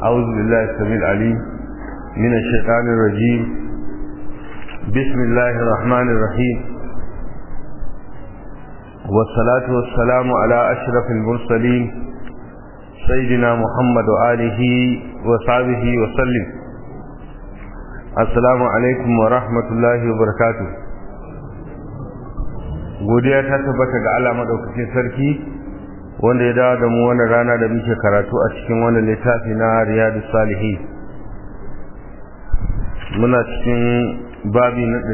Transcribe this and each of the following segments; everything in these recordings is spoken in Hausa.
أعوذ بالله السميع العليم من الشيطان الرجيم بسم الله الرحمن الرحيم والصلاة والسلام على أشرف المرسلين سيدنا محمد وآله وصحبه وسلم السلام عليكم ورحمة الله وبركاته godiya ta tabbata ga Allah madaukakin sarki wanda ya dawo da mu wannan rana da muke karatu a cikin wannan littafi na Riyadus Salihin muna cikin babi na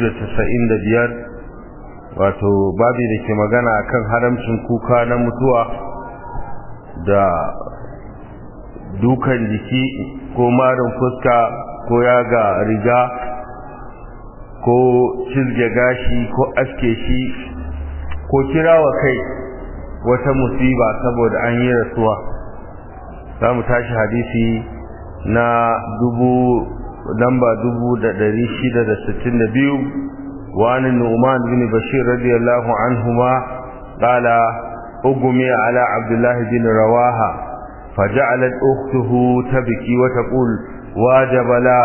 295 wato babi da ke magana akan haramcin kuka na mutuwa da dukan jiki ko marin fuska ko yaga riga ko cizge gashi ko aske shi ko kirawa kai wata musiba saboda an yi rasuwa za mu tashi hadisi na dubu lamba dubu da dari shida da sittin da biyu wani nu'man bin bashir radiyallahu anhuma qala ugumi ala abdullahi bin rawaha فجعلت أخته تبكي وتقول واجب لا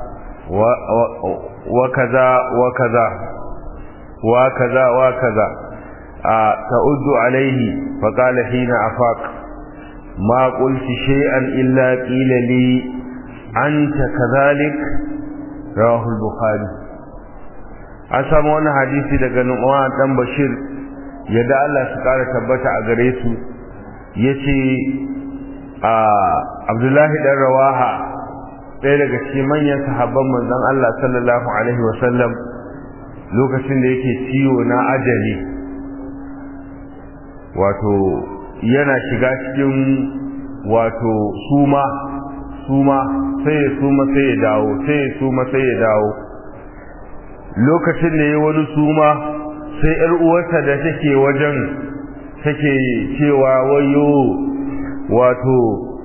وكذا وكذا وكذا وكذا تؤد عليه فقال حين أفاق ما قلت شيئا إلا قيل لي أنت كذلك رواه البخاري an samu wani hadisi daga Nu'man dan Bashir yadda Allah su kara tabbata a gare su yace a Abdullahi dan Rawaha ɗaya daga cikin manyan sahabban manzon Allah sallallahu alaihi wasallam lokacin da yake ciwo na ajali wato yana shiga cikin wato suma suma sai ya suma sai ya dawo sai ya suma sai ya dawo lokacin da ya wani suma sai yar uwarsa da take wajen take cewa wayo wato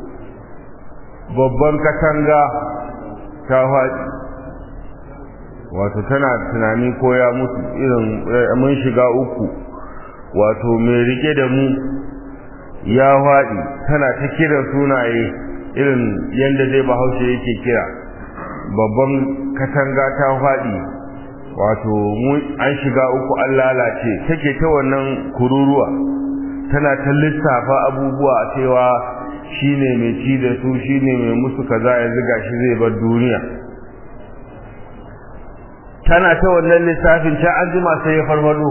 babban katanga ta faɗi wato tana tunani ko ya mutu irin mun shiga uku wato mai rike da mu ya faɗi tana ta kira sunaye irin yadda zai bahaushe yake kira babban katanga ta faɗi wato an shiga uku an lalace take ta wannan kururuwa tana ta lissafa abubuwa cewa shine mai ci da su shine mai musu kaza yanzu gashi zai bar duniya tana ta wannan lissafin ta an jima sai ya farfado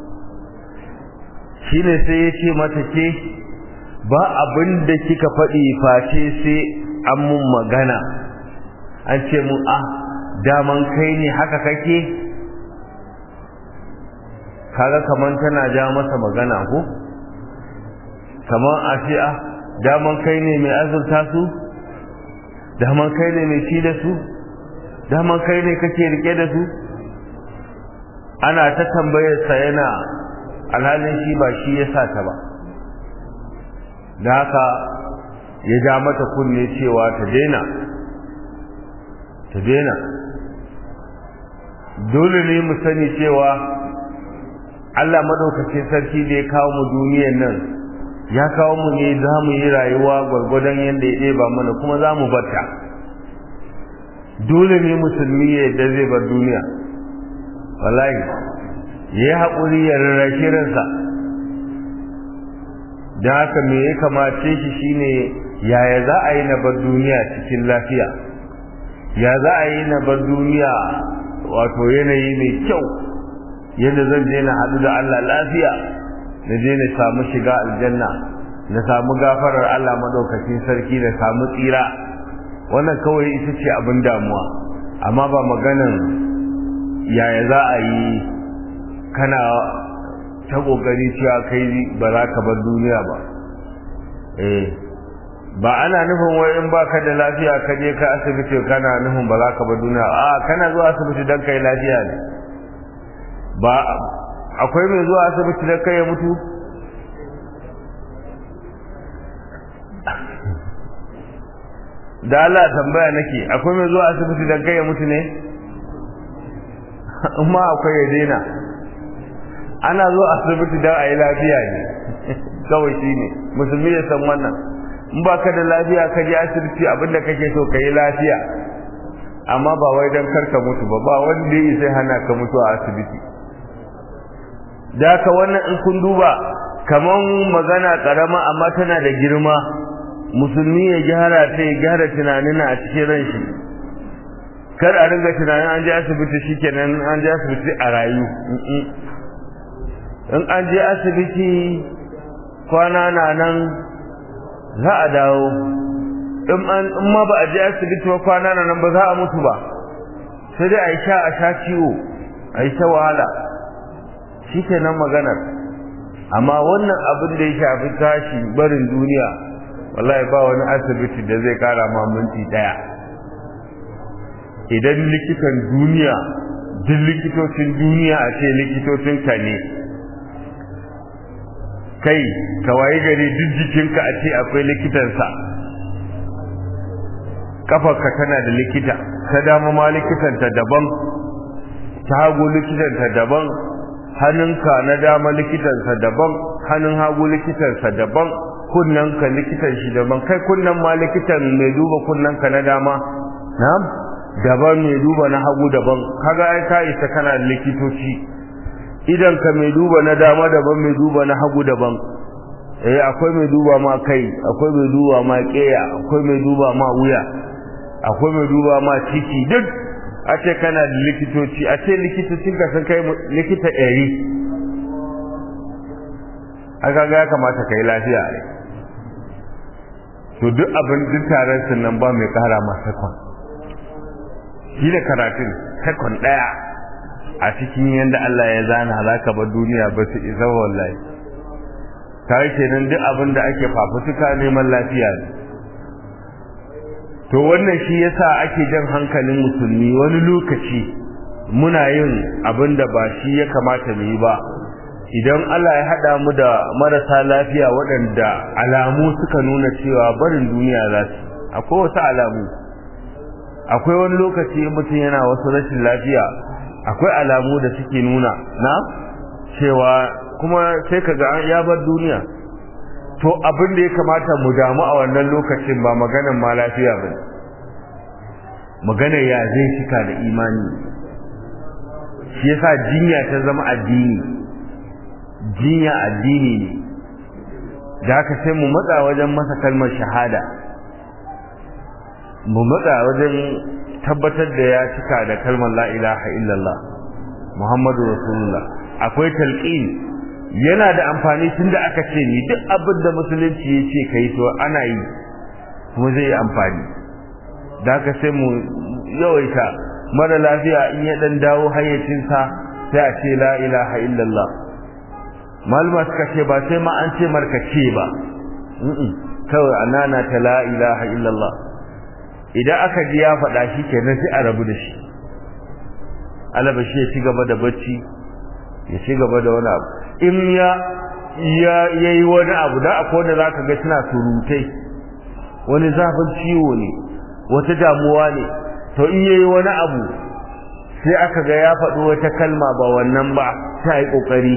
shine sai ya ce mata ke ba abin da kika faɗi face sai an mun magana an ce mun ah daman kai ne haka kake kaga kaman tana ja masa magana ko kaman a ce ah daman kai ne mai azurta su daman kai ne mai ci da su daman kai ne kake rike da su ana ta tambayar sa yana alhalin shi ba shi ya sa ta ba da haka ya ja mata kunne cewa ta daina ta daina dole ne mu sani cewa Allah madaukakin sarki da ya kawo mu duniyar nan ya kawo mu ne za mu yi rayuwa gwargwadon yadda ya ɗeba mana kuma za mu barta dole ne musulmi ya yadda zai bar duniya wallahi ya yi haƙuri ya rarrashe ransa da haka me ya kamace shi shine yaya za a yi na bar duniya cikin lafiya ya za a yi na bar duniya wato yanayi mai kyau yadda zan je na haɗu da Allah lafiya na je na samu shiga aljanna na samu gafarar Allah madaukakin sarki na samu tsira wannan kawai ita ce abin damuwa amma ba maganan yaya za a yi kana ta kokari cewa kai ba za ka bar duniya ba eh ba ana nufin wai in baka da lafiya ka je ka asibiti kana nufin ba za ka bar duniya a kana zuwa asibiti dan kai lafiya ne ba akwai mai zuwa asibiti dan kai ya mutu da Allah tambaya nake akwai mai zuwa asibiti dan kai ya mutu ne amma akwai ya daina ana zuwa asibiti dan a yi lafiya ne kawai shi ne musulmi ya san wannan in baka da lafiya ka je asibiti abinda kake so ka yi lafiya amma ba wai don karka mutu ba ba wanda ya sai hana ka mutu a asibiti da ka wannan in kun duba kaman magana karama amma tana da girma musulmi ya gyara ta ya gyara tunanin a cikin ran shi kar a ringa tunanin an je asibiti shikenan an je asibiti a rayu in an je asibiti kwana na nan za a dawo in ma ba a je asibiti ba kwana na nan ba za a mutu ba sai dai a yi sha a sha ciwo a yi ta wahala shi ke nan maganar amma wannan abin da ya shafi tashi barin duniya wallahi ba wani asibiti da zai kara ma minti daya idan likitan duniya duk likitocin duniya a ce likitocin ka ne kai ka waye gari duk jikinka a ce akwai likitansa kafarka tana da likita ta dama ma likitanta daban ta hagu likitanta daban hannunka na dama likitansa daban hannun hagu likitansa daban kunnanka likitan shi daban kai kunnan ma likitan mai duba kunnanka na dama na'am daban mai duba na hagu daban kaga ai ka isa kana likitoci idan ka mai duba na dama daban mai duba na hagu daban eh akwai mai duba ma kai akwai mai duba ma keya akwai mai duba ma wuya akwai mai duba ma ciki duk a ce kana da likitoci a ce likitocin ka sun kai likita ɗari aka ga ya kamata ka yi lafiya ne to duk abin duk taron sun nan ba mai kara ma sakon shi da karatun sakon ɗaya a cikin yadda Allah ya zana halaka ba duniya ba su isa wallahi ta yi kenan duk abin da ake fafutuka neman lafiya ne to wannan shi yasa ake jan hankalin musulmi wani lokaci muna yin abin da ba shi ya kamata mu yi ba idan Allah ya haɗa mu da marasa lafiya waɗanda alamu suka nuna cewa barin duniya za su akwai wasu alamu akwai wani lokaci mutum yana wasu rashin lafiya akwai alamu da suke nuna na cewa kuma sai ka ga ya bar duniya to abin da ya kamata mu damu a wannan lokacin ba maganan ma lafiya ba maganar ya zai cika da imani shi yasa jinya ta zama addini jinya addini ne da haka sai mu matsa wajen masa kalmar shahada mu matsa wajen tabbatar da ya cika da kalmar la ilaha illallah muhammadu rasulullah akwai talqin yana da amfani tunda aka ce ni duk abin da musulunci ya ce kai to ana yi kuma zai yi amfani da haka sai mu yawaita mara lafiya in ya dan dawo hayyacinsa sai a ce la ilaha illallah malama suka ce ba sai ma an ce markace ba kawai anana ta la ilaha illallah idan aka ji ya faɗa shi kenan sai a rabu da shi alaba shi ya ci gaba da bacci ya ci gaba da wani abu in ya ya yayi wani abu da akwai wanda zaka ga suna surutai wani zafin ciwo ne wata damuwa ne to in yayi wani abu sai aka ga ya faɗi wata kalma ba wannan ba ta yi ƙoƙari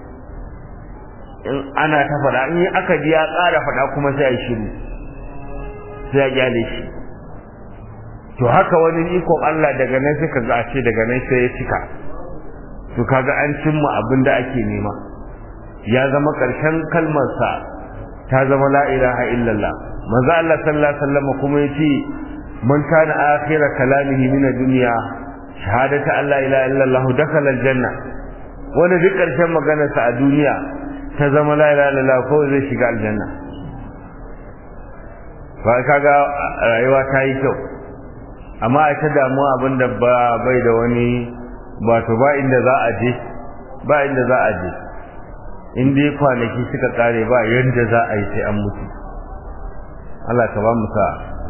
in ana ta faɗa in aka ji ya ƙara faɗa kuma sai a shiru sai a gyale shi to haka wani ikon Allah daga nan sai ka ga a ce daga nan sai ya cika to kaga an cimma abin da ake nema ya zama ƙarshen kalmarsa ta zama la ilaha illallah manzo Allah sallallahu alaihi wasallam kuma yace man kana akhira kalamihi min ad-dunya shahadatu an la ilaha illallah dakhala al-janna wanda duk ƙarshen maganarsa a duniya ta zama la ilaha illallah ko zai shiga aljanna ba kaga rayuwa ta yi kyau amma a ta damuwa abinda ba bai da wani ba to ba inda za a je ba inda za a je in dai kwanaki suka kare ba yanda za a yi sai an mutu Allah ka ba mu sa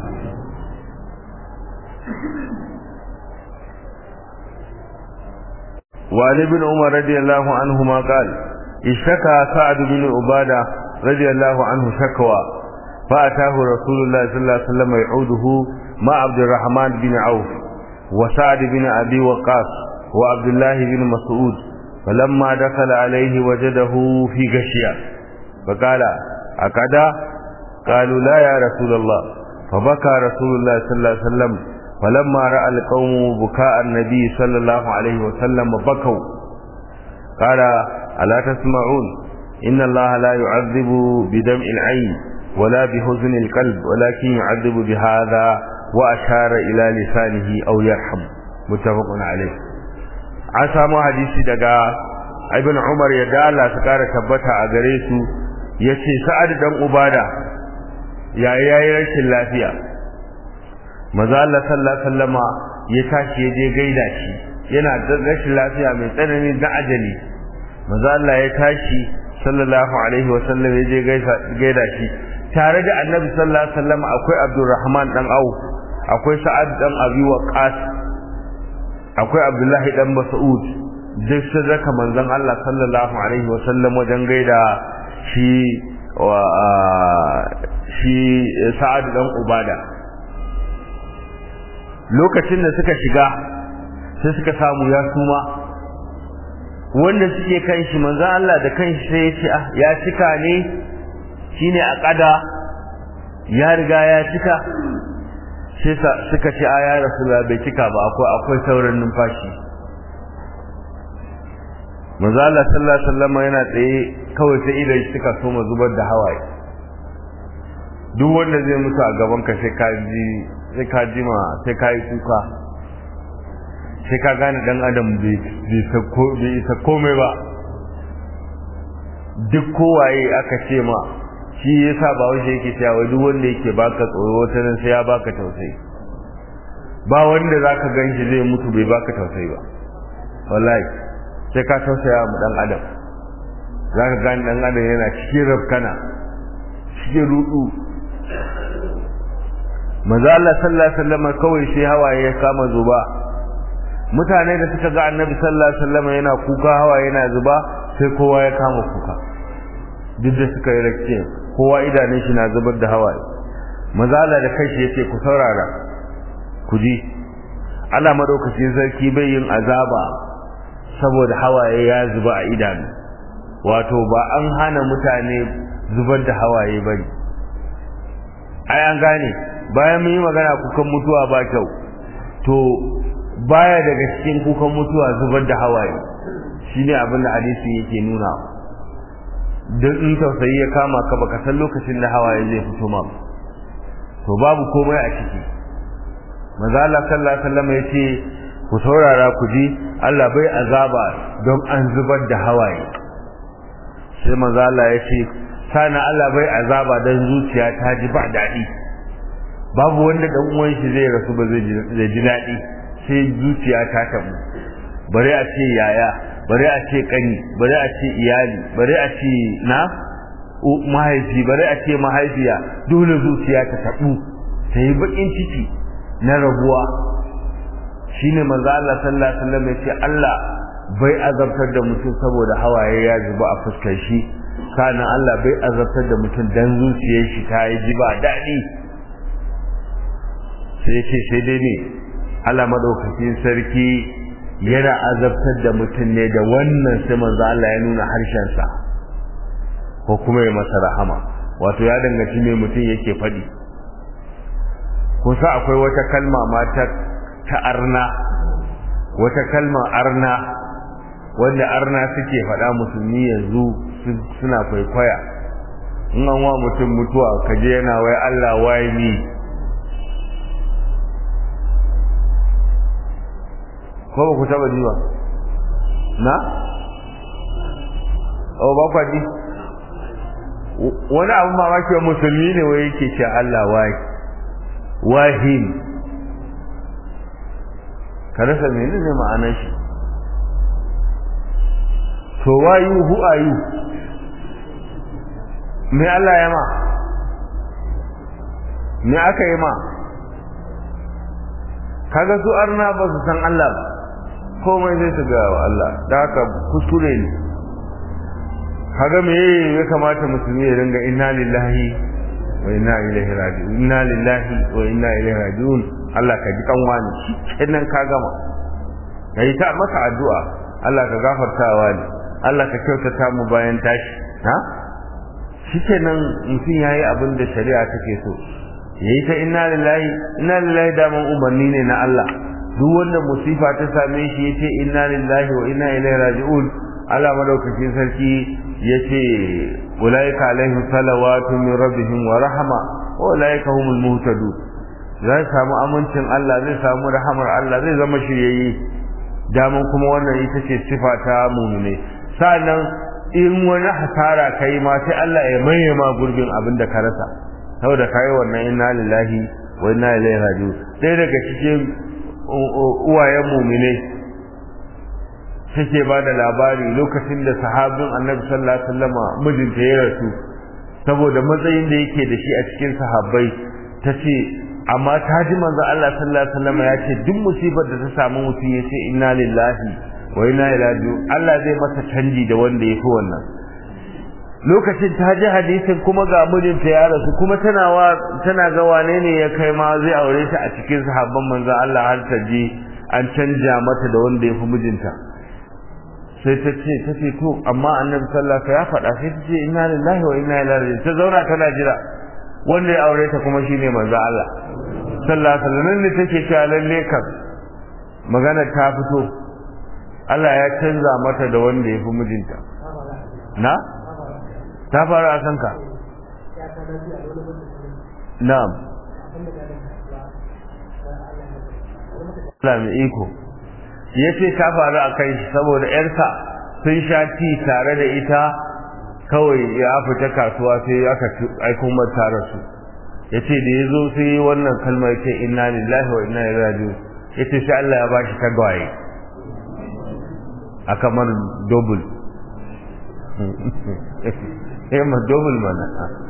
وعن ابن عمر رضي الله عنهما قال اشتكى سعد بن عبادة رضي الله عنه شكوى فأتاه رسول الله صلى الله عليه وسلم يعوده مع عبد الرحمن بن عوف وسعد بن أبي وقاص وعبد الله بن مسعود فلما دخل عليه وجده في غشية فقال أكدا قالوا لا يا رسول الله فبكى رسول الله صلى الله عليه وسلم فلما رأى القوم بكاء النبي صلى الله عليه وسلم بكوا قال ألا تسمعون إن الله لا يعذب بدمع العين ولا بحزن القلب ولكن يعذب بهذا وأشار إلى لسانه أو يرحم متفق عليه an samu hadisi daga ibn Umar ya dala su kara tabbata a gare su yace Sa'ad dan Ubada yayi yayi rashin lafiya maza Allah sallallahu alaihi wasallama ya tashi ya je gaida shi yana da rashin lafiya mai tsanani da ajali maza Allah ya tashi sallallahu alaihi wasallam ya je gaida shi tare da Annabi sallallahu alaihi wasallama akwai Abdurrahman dan Auf akwai Sa'ad dan Abi Waqqas akwai Abdullahi dan Mas'ud duk sun raka manzon Allah sallallahu alaihi wasallam wajen gaida shi wa shi Sa'ad dan Ubada lokacin da suka shiga sai suka samu ya suma wanda suke kan shi manzo Allah da kanshi sai ya ce ah ya cika ne shine a kada ya riga ya cika sai suka ce a ya rasulullah bai cika ba akwai akwai sauran numfashi manzo Allah sallallahu alaihi wasallam yana tsaye kawai sai idan suka so mu zubar da hawaye duk wanda zai mutu a gaban ka sai ka ji sai ka jima sai ka yi kuka sai ka gane dan adam bai isa komai ba duk kowaye aka ce ma shi yasa ba wanda yake cewa duk wanda yake baka tsoro wata nan sai ya baka tausayi ba wanda zaka ganshi zai mutu bai baka tausayi ba wallahi sai ka tausaya mu dan adam zaka gane dan adam yana cikin rafkana cikin rudu manzo Allah sallallahu alaihi wasallam kawai sai hawaye ya kama zuba mutane da suka ga annabi sallallahu alaihi wasallam yana kuka hawaye yana zuba sai kowa ya kama kuka duk da suka yi rakke kowa idanun shi na zubar da hawaye manzo Allah da kanshi yace ku saurara ku ji Allah madaukakin sarki bai yin azaba saboda hawaye ya zuba a idanu wato ba an hana mutane zubar da hawaye bane ai an gane bayan mun yi magana kukan mutuwa ba kyau to baya daga cikin kukan mutuwa zubar da hawaye shine abin da hadisi yake nuna don in tausayi ya kama ka baka san lokacin da hawaye zai fito ma to babu komai a ciki manzo Allah sallallahu alaihi wasallam yace ku saurara ku ji Allah bai azaba don an zubar da hawaye sai manzo Allah yace sana Allah bai azaba don zuciya ta ji ba daɗi babu wanda dan uwan shi zai rasu ba zai ji daɗi sai zuciya ta tabu bare a ce yaya bare a ce kani bare a ce iyali bare a ce na mahaifi bare a ce mahaifiya dole zuciya ta tabu ta yi bakin ciki na rabuwa shine manzo Allah sallallahu alaihi wasallam ya ce Allah bai azabtar da mutum saboda hawaye ya zuba a fuskar shi kana Allah bai azabtar da mutum dan zuciyar shi ta yi ji ba daɗi sai ce sai dai ne Allah madaukakin sarki yana azabtar da mutum ne da wannan sai manzo Allah ya nuna harshen sa ko kuma ya masa rahama wato ya danganci me mutum yake faɗi kusa akwai wata kalma ma ta ta arna wata kalma arna wanda arna suke faɗa musulmi yanzu suna kwaikwaya in an wa mutum mutuwa kaje yana wai Allah wai ni ko ba ku taba ji ba na o ba kwa ji wani abu mamaki wa musulmi ne wai yake ce Allah wai wahim ka rasa menene ma'anar shi to wayu hu ayu me Allah ya ma me aka yi ma kaga su arna ba su san Allah ba komai zai su ga Allah da haka kuskure ne kaga me ya kamata musulmi ya ringa inna lillahi wa inna ilaihi raji'un inna lillahi wa inna ilaihi raji'un Allah ka ji kanwa ne kenan ka gama kai ta masa addu'a Allah ka gafartawa ne Allah ka kyautata mu bayan tashi ha shikenan mutum yayi abin da shari'a take so yayi ta inna lillahi inna lillahi daman umarni ne na Allah duk wanda musifa ta same shi yace inna lillahi wa inna ilaihi raji'un Allah madaukakin sarki yace ulaika alaihim salawatu min rabbihim wa rahma wa ulaika humul muhtadun zai samu amincin Allah zai samu rahamar Allah zai zama shiryayye daman kuma wannan ita ce sifa ta mu'mine sannan in wani hasara kai ma sai Allah ya maye ma gurbin abin da ka rasa saboda kai wannan inna lillahi wa inna ilaihi raji'un sai daga cikin uwayen mu'mine take ba da labari lokacin da sahabin annabi sallallahu alaihi wasallam mijinta ya rasu saboda matsayin da yake da shi a cikin sahabbai tace amma ta ji manzo Allah sallallahu alaihi wasallam ya ce duk musibar da ta samu mutum ya ce inna lillahi wa inna ilaihi raji'un Allah zai masa canji da wanda yafi wannan lokacin ta ji hadisin kuma ga mijinta ya rasu kuma tana wa tana ga wane ne ya kai ma zai aure ta a cikin sahabban manzo Allah har ta ji an canja mata da wanda yafi mijinta sai ta ce ta ce to amma annabi sallallahu alaihi wasallam ya faɗa sai ta ce inna lillahi wa inna ilaihi raji'un ta zauna tana jira wanda ya aure ta kuma shine manzo Allah sallallahu alaihi wasallam ne take cewa lalle kan magana ta fito Allah ya canza mata da wanda ya fi mijinta na ta faru a kanka na'am Allah mai iko ya ce ta faru a kai saboda ‘yarsa sun sha ti tare da ita kawai ya fita kasuwa sai aka aiko mata rasu ya ce da ya zo sai wannan kalmar ce inna lillahi wa inna ilaihi raji'un ya ce sai Allah ya ba shi tagwaye a kamar double eh ma double mana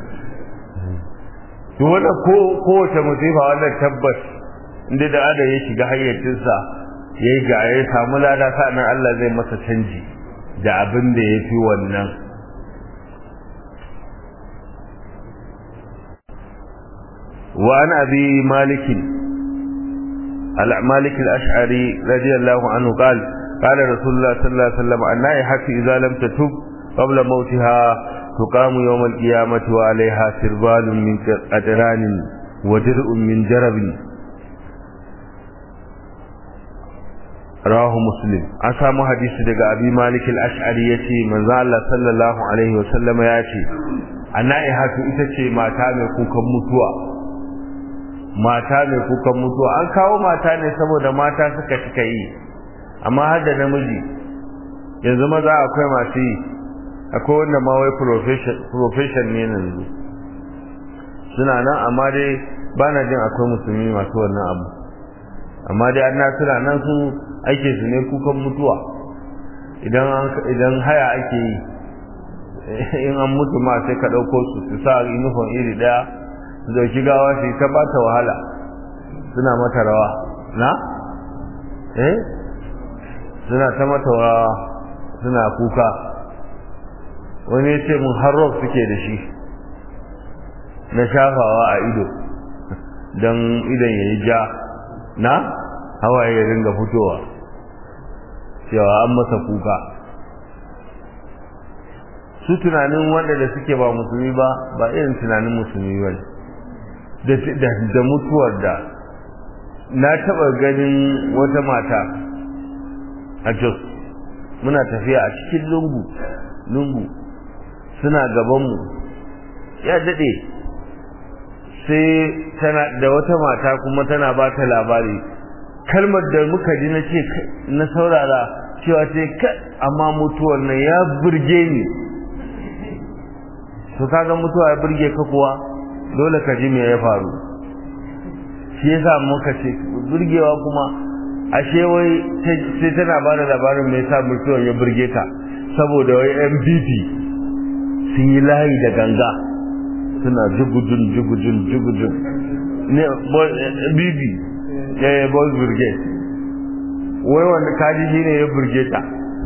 to wannan ko kowace musifa wannan tabbas inda da ada ya shiga hayyacinsa ya yi ga ya samu lada sa'annan Allah zai masa canji da abin da ya fi wannan وعن أبي مالك مالك الأشعري رضي الله عنه قال قال رسول الله صلى الله عليه وسلم النائحة إذا لم تتب قبل موتها تقام يوم القيامة وعليها سربال من قدران ودرء من جرب rawahu muslim an samu hadisi daga abi malik al-ash'ari yace manzo Allah sallallahu alaihi wa sallam ya ce annaihatu ita ce mata mai kukan mutuwa mata mai kukan mutuwa an kawo mata ne saboda mata suka cika yi amma har da namiji yanzu maza akwai masu yi akwai wanda ma wai profession ne yanzu suna nan amma dai ba na jin akwai musulmi masu wannan abu amma dai an suna nan su ake su ne kukan mutuwa idan idan haya ake yi in an mutu ma sai ka ɗauko su su sa uniform iri ɗaya su dauki gawa su ta ba ta wahala suna mata rawa na eh suna ta mata rawa suna kuka wani ya ce mun har suke da shi na shafawa a ido don idan ya yi ja na hawaye ya ringa fitowa cewa an masa kuka su tunanin wanda da suke ba musulmi ba ba irin tunanin musulmi ba da mutuwar da na taba ganin wata mata a jos muna tafiya a cikin lungu lungu suna gabanmu ya daɗe sai tana da wata mata kuma tana ba ta labari kalmar da muka ji na ce na saurara cewa ce amma mutuwar nan ya burge ni to kaga mutuwa ya burge ka kuwa dole ka ji me ya faru shi yasa muka ce burgewa kuma ashe wai sai tana ba da labarin me yasa mutuwar ya burge ta saboda wai MPP sun yi layi da ganga suna jugujun jugujun jugujun ne bibi eh boys brigade wai wanda kaji shi ne ya burge ta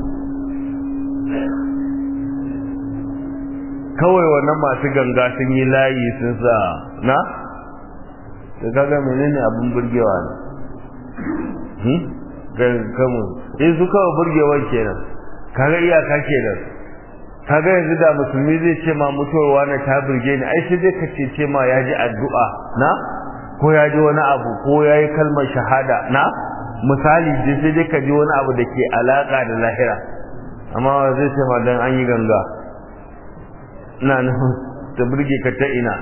kawai wannan masu ganga sun yi layi sun sa na da kaga menene abin burgewa ne hmm kamu eh su kawai burgewa kenan kaga iyaka kenan kaga yanzu da musulmi zai ce ma mutuwar wani ta burge ni ai sai dai ka ce ce ma ya ji addu'a na ko ya ji wani abu ko ya yi kalmar shahada na misali dai sai dai ka ji wani abu da ke alaka da lahira amma zai ce ma dan an yi ganga ina nufin ta burge ka ta ina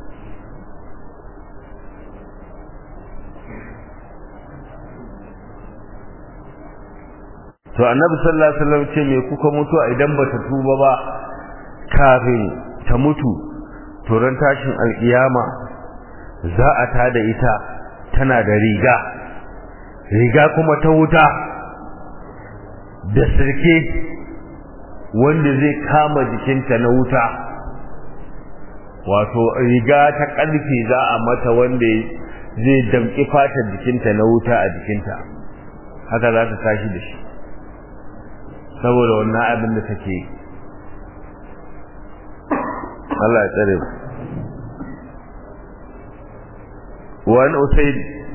to annabi sallallahu alaihi wasallam ce me kuka mutu idan bata tuba ba kafin ta mutu to ran tashin alkiyama za a tada ita tana da riga riga kuma ta wuta da sirke wanda zai kama jikinta na wuta wato riga ta ƙarfe za a mata wanda zai damƙi fatar jikinta na wuta a jikinta haka za ta tashi da shi saboda wannan abin da take Allah ya tsare وعن أسيد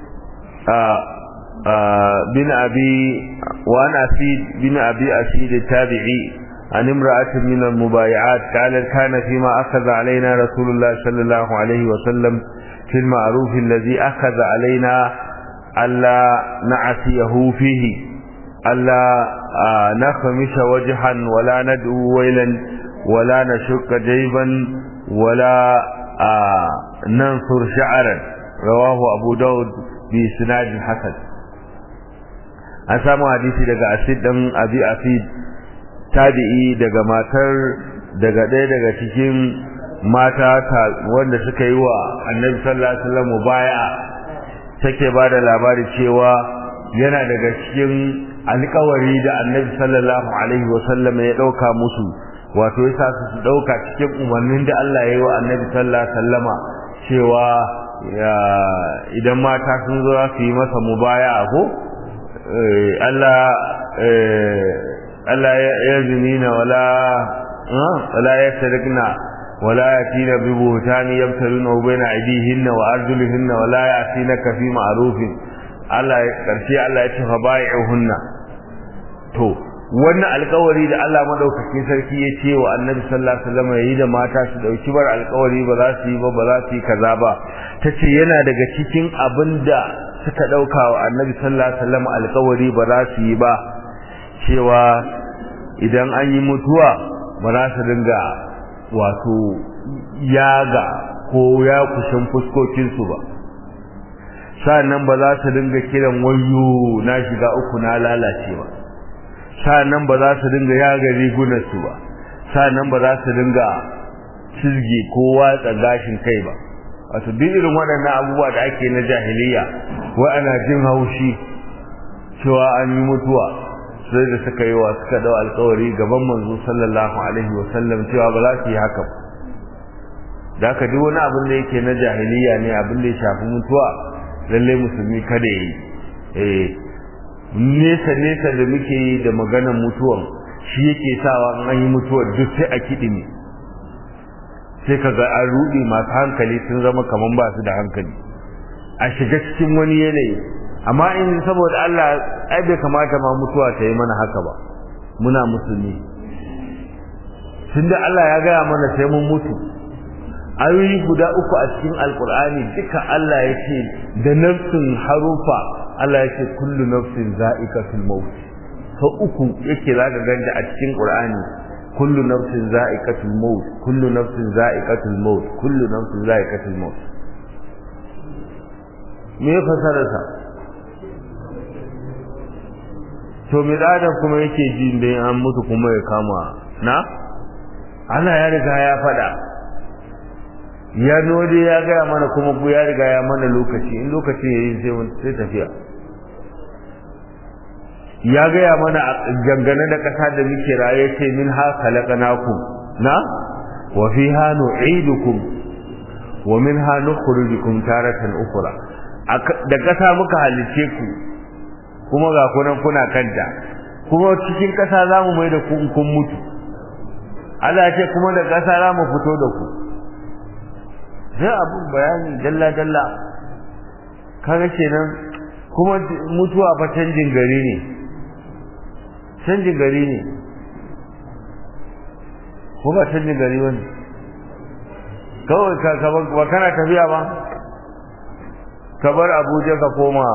بن أبي وعن أسيد بن أبي أسيد التابعي عن امرأة من المبايعات قالت كان فيما أخذ علينا رسول الله صلى الله عليه وسلم في المعروف الذي أخذ علينا ألا نعصيه فيه ألا نخمش وجها ولا ندعو ويلا ولا نشك جيبا ولا ننصر شعرا رواه أبو داود بسناد حسن an samu hadisi daga asid dan abi asid tabi'i daga matar daga ɗaya daga cikin mata wanda suka yi wa annabi sallallahu alaihi wasallam baya take ba da labari cewa yana daga cikin alƙawari da annabi sallallahu alaihi wasallam ya ɗauka musu wato ya sa su ɗauka cikin umarnin da Allah ya yi wa annabi sallallahu alaihi wasallama cewa idan mata sun zo su yi masa mubaya ko Allah Allah ya zunina wala wala ya sadaqna wala yatina bi buhtani yabtaluna baina aydihinna wa arjulihinna wala yatinaka fi ma'rufin Allah karshe Allah ya ce fa bai'uhunna to wannan alkawari da Allah madaukakin sarki ya ce wa Annabi sallallahu alaihi wasallam yayi da mata su dauki bar alkawari ba za su yi ba ba za su yi kaza ba tace yana daga cikin abinda suka dauka wa Annabi sallallahu alaihi wasallam alkawari ba za su yi ba cewa idan an yi mutuwa ba za su dinga wato yaga ko ya kushin fuskokin su ba sannan ba za su dinga kiran wayo na shiga uku na lalace ba sa'annan ba za su dinga yaga rigunarsu ba sa'annan ba za su dinga cizgi ko watsa gashin kai ba wato duk irin waɗannan abubuwa da ake na jahiliya wa ana jin haushi cewa an yi mutuwa sai da suka yi wa suka dau alkawari gaban manzo sallallahu alaihi wa sallam cewa ba za su yi haka da haka duk wani abin da yake na jahiliya ne abin da ya shafi mutuwa lalle musulmi kada yi eh nesa nesa da muke yi da maganar mutuwan shi yake sawa an yi mutuwar duk sai a kiɗi ne sai kaga an ruɗe masu hankali sun zama kaman ba su da hankali a shiga cikin wani yanayi amma in saboda Allah ai bai kamata ma mutuwa ta yi mana haka ba muna musulmi tunda Allah ya gaya mana sai mun mutu ayoyi guda uku a cikin alkur'ani duka Allah ya ce da nafsin harufa Allah ya ce kullu nafsin za'iqatul maut sau uku yake zaka ganta a cikin qur'ani kullu nafsin za'iqatul maut kullu nafsin za'iqatul maut kullu nafsin za'iqatul maut me fasararsa to me da kuma yake ji da an mutu kuma ya kama na Allah ya riga ya faɗa ya node ya gaya mana kuma bu ya riga ya mana lokaci in lokaci ya yi sai tafiya ya gaya mana gangane da ƙasa da muke raye ce min ha khalaqnakum na wa fiha nu'idukum wa minha nukhrijukum taratan ukhra da ƙasa muka halice ku kuma ga kunan kuna kanta kuma cikin ƙasa zamu mai da ku in kun mutu Allah ya ce kuma da ƙasa zamu fito da ku sai abun bayani dalla dalla kaga kenan kuma mutuwa fa canjin gari ne canjin gari ne ko ba canjin gari wani kawai ka ba kana tafiya ba ka bar abuja ka koma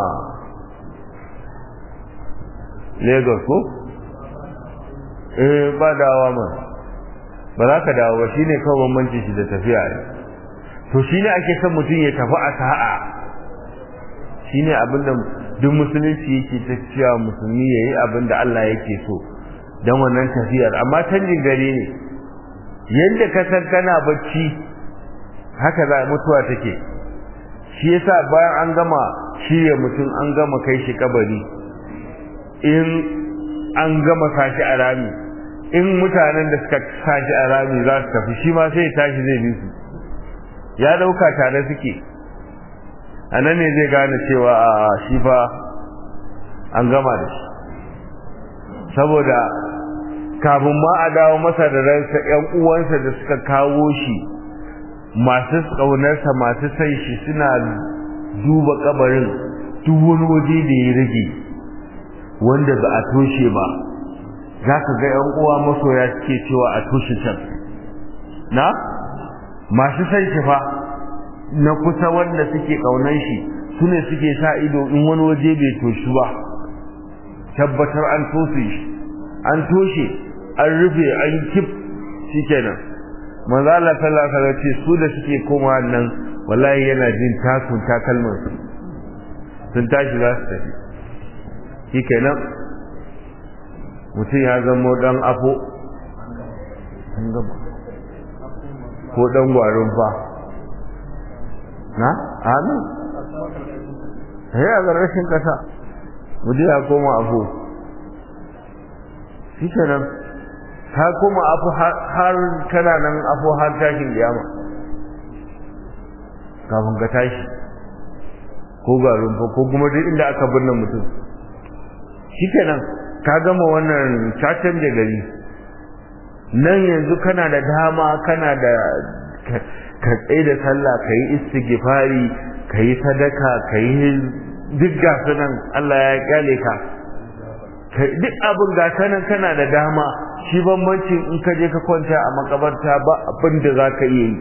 lagos ko eh ba dawa ma ba za ka dawo ba shine kawai bambanci shi da tafiya ne to shine ake son mutum ya tafi a sa'a shine abinda duk musulunci yake ta cewa musulmi yayi abinda Allah yake so dan wannan tafiyar amma canjin gari ne yadda ka san kana bacci haka za mutuwa take shi yasa bayan an gama shirya mutum an gama kai shi kabari in an gama sashi a rami in mutanen da suka sashi a rami za su tafi shi ma sai tashi zai bi su ya dauka tare suke a nan ne zai gane cewa a shi fa an gama da shi saboda kafin ma a dawo masa da ransa ƴan uwansa da suka kawo shi masu ƙaunarsa masu sai shi suna duba kabarin duk wani waje da ya rage wanda ba a toshe ba za ka ga ƴan uwa masoya suke cewa a toshe can na masu sai shi fa na kusa wanda suke ƙaunar shi su ne suke sa ido in wani waje bai toshi ba tabbatar an toshe shi an toshe an rufe an kif shikenan manzo Allah sallallahu alaihi wasallam ce su da suke koma nan wallahi yana jin takun takalman su sun tashi za su tafi shikenan mutum ya zama dan afo an gaba ko dan gwarin fa na amin ya ga rashin kasa mutum ya koma afo shi kenan ta koma afu har kana nan afu har tashin kiyama kafin ka tashi ko garin fa ko kuma duk inda aka binne mutum shi kenan ka gama wannan cacen da gari nan yanzu kana da dama kana da ka tsaye da sallah ka yi istighfari ka yi sadaka ka yi duk gasu nan Allah ya kyale ka duk abin gasa nan kana da dama shi bambancin in ka je ka kwanta a makabarta ba abin da za ka iya yi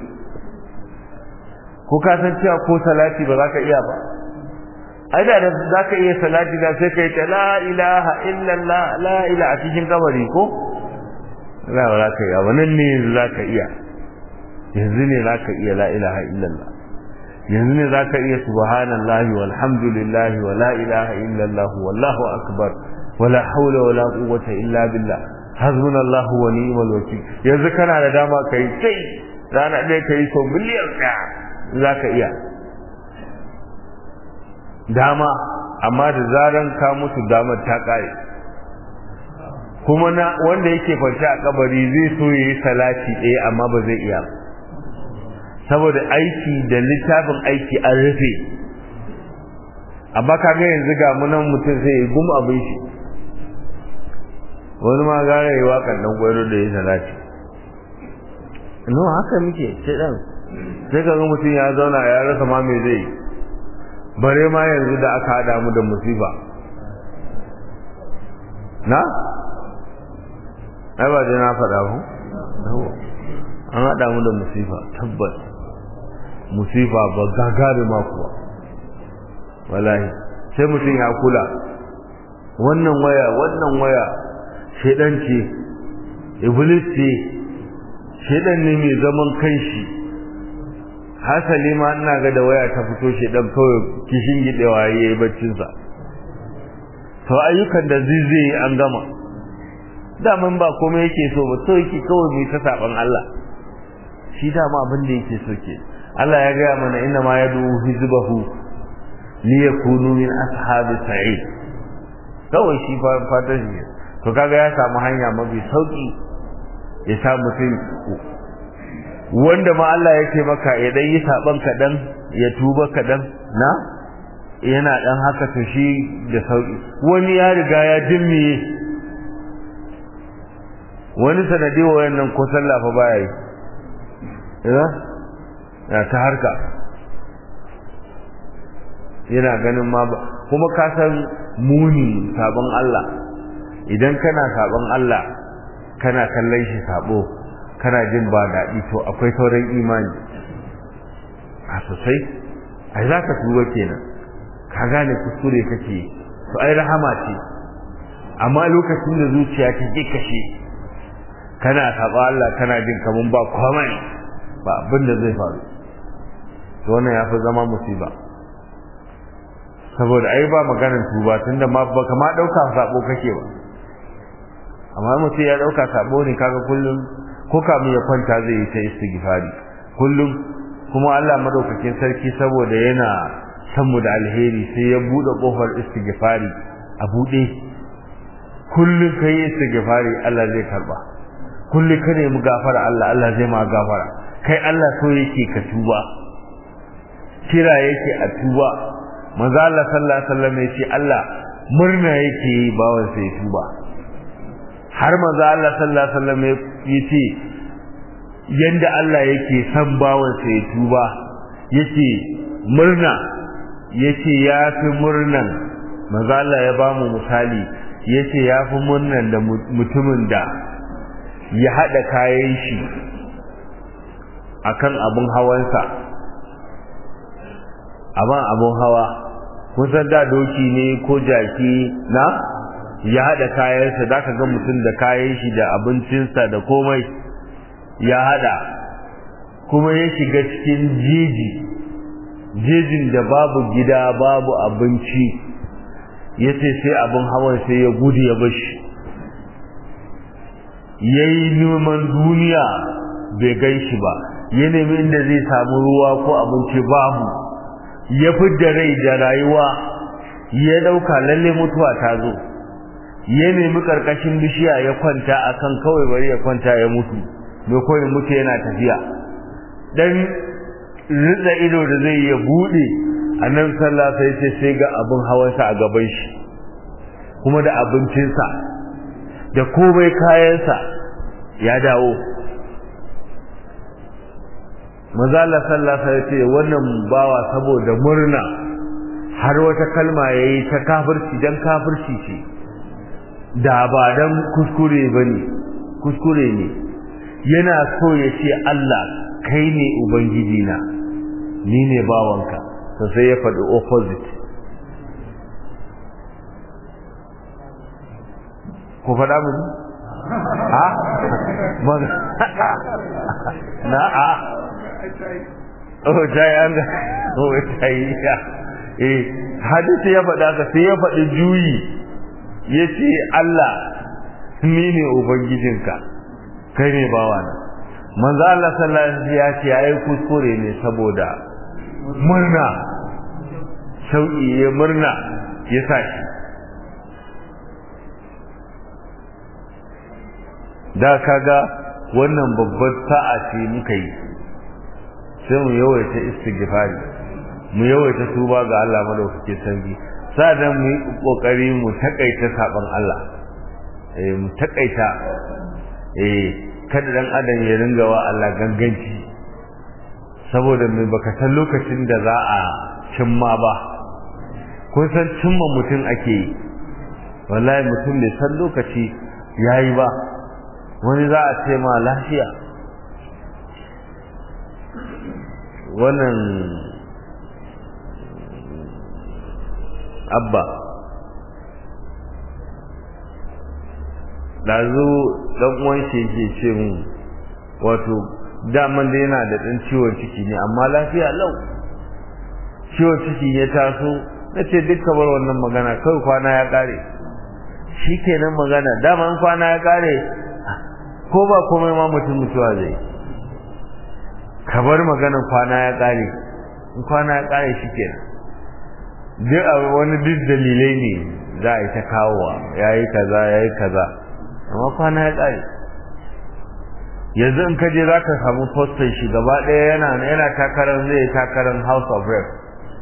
ko ka san cewa ko salati ba za ka iya ba ai da za ka iya salati da sai ka yi ta la ilaha illallah la ila a cikin kabari ko la ba za ka iya ba nan ne yanzu za ka iya yanzu ne za ka iya la ilaha illallah yanzu ne za ka iya subhanallahi walhamdulillahi wa la ilaha illallah wallahu akbar wala haula wala quwwata illa billah hasbunallahu wa ni'mal wakeel yanzu kana da dama kai sai rana ɗaya kai so miliyan ɗaya zaka iya dama amma da zaran ka mutu damar ta kare kuma na wanda yake kwance a kabari zai so yayi salati ɗaya amma ba zai iya saboda aiki da littafin aiki an rufe amma kaga yanzu ga munan mutum sai ya gum abin shi wani ma gara yi waƙar ɗan gwaro da ya salati no haka muke sai ɗan sai ka ga mutum ya zauna ya rasa ma me zai bare ma yanzu da aka haɗa mu da musifa na ai ba dai na faɗa ba an haɗa mu da musifa tabbas musifa ba gagari ma kuwa wallahi sai mutum ya kula wannan waya wannan waya shedan ce iblis ce shedan ne mai zaman kanshi hasali ma ina ga da waya ta fito shedan kawai kishin gidewa yayi baccin sa to ayyukan da zai zai an gama daman ba komai yake so ba so yake kawai mai ta saban Allah shi dama abin da yake so ke Allah ya gaya mana inna ma yadu hizbahu liyakunu min ashabi sa'id kawai shi fatan shi to kaga ya samu hanya mafi sauki ya sa mutum wanda ma Allah ya ce maka ya dan yi saban kaɗan ya tuba kaɗan na yana dan haka to shi da sauki wani ya riga ya dimmiye wani sanadi wa wayannan ko sallah fa baya yi ya ta harka yana ganin ma ba kuma ka san muni sabon Allah idan kana sabon Allah kana kallon shi sabo kana jin ba daɗi to akwai sauran imani a sosai ai za ka tuba kenan ka gane kuskure kake to ai rahama ce amma lokacin da zuciya ta ke kashe kana taɓa Allah kana jin kaman ba komai ba abin da zai faru to wannan ya fi zama musiba saboda ai ba maganar tuba tunda ma ba kama ɗauka sabo kake ba amma mutum ya ɗauka sabo ne kaga kullum ko kamun ya kwanta zai yi ta istighfari kullum kuma Allah madaukakin sarki saboda yana san mu da alheri sai ya bude kofar istighfari a bude kullum kai istighfari Allah zai karba kullum ka nemi gafara Allah Allah zai ma gafara kai Allah so yake ka tuba kira yake a tuba manzo Allah sallallahu alaihi wasallam yace Allah murna yake yi bawan sai tuba har manzo Allah sallallahu alaihi wasallam yace yanda Allah yake san bawan sai tuba yace murna yace yafi murnan manzo Allah ya bamu misali yace yafi murnan da mutumin da ya hada kayan shi akan abun hawansa aban abun hawa kun san da doki ne ko jaki na ya hada kayansa zaka ga mutum da kayan shi da abincinsa da komai ya hada kuma ya shiga cikin jeji jejin da babu gida babu abinci ya ce sai abin hawan sai ya gudu ya bashi ya yi neman duniya bai gan shi ba ya nemi inda zai samu ruwa ko abinci babu ya fidda rai da rayuwa ya dauka lalle mutuwa ta zo ya nemi karkashin bishiya ya kwanta akan kawai bari ya kwanta ya mutu mai koyi mutu yana tafiya dan ritsa ido da zai ya bude annan sallah sai ce sai ga abin hawansa a gaban shi kuma da abincinsa da komai kayansa ya dawo mazala sallah sai ce wannan bawa saboda murna har wata kalma yayi ta kafirci dan kafirci ce da ba dan kuskure bane kuskure ne yana so ya ce Allah kai ne ubangiji na ni ne bawanka to sai ya faɗi opposite ko faɗa mu ha na a oh jai an ga oh jai ya eh hadisi ya faɗa ka sai ya faɗi juyi yace Allah ni ne ubangijinka kai ne bawana manzo Allah sallallahu alaihi wasallam ya ce yayi kuskure ne saboda murna sauki ya murna ya sashi da kaga wannan babbar sa'a ce muka yi sai mu yawaita istighfari mu yawaita tuba ga Allah madaukakin sarki sadan mu yi kokari mu takaita saban Allah eh mu takaita eh kada dan adam ya ringa wa Allah ganganci saboda mai baka san lokacin da za a cimma ba kun san cimma mutum ake yi wallahi mutum bai san lokaci yayi ba wani za a ce ma lafiya wannan abba ɗazu ɗan uwan shi yake ce mu wato daman da yana da ɗan ciwon ciki ne amma lafiya lau ciwon ciki ya taso na ce duk bar wannan magana kawai kwana ya ƙare shi kenan magana daman kwana ya ƙare ko ba komai ma mutum mutuwa zai ka bar maganan kwana ya ƙare in kwana ya ƙare shi kenan duk wani duk dalilai ne za a yi ta kawowa ya yi kaza ya yi kaza amma kwana ya ƙare yanzu in kaje za ka samu postan shi gaba ɗaya yana yana takarar zai takarar house of rep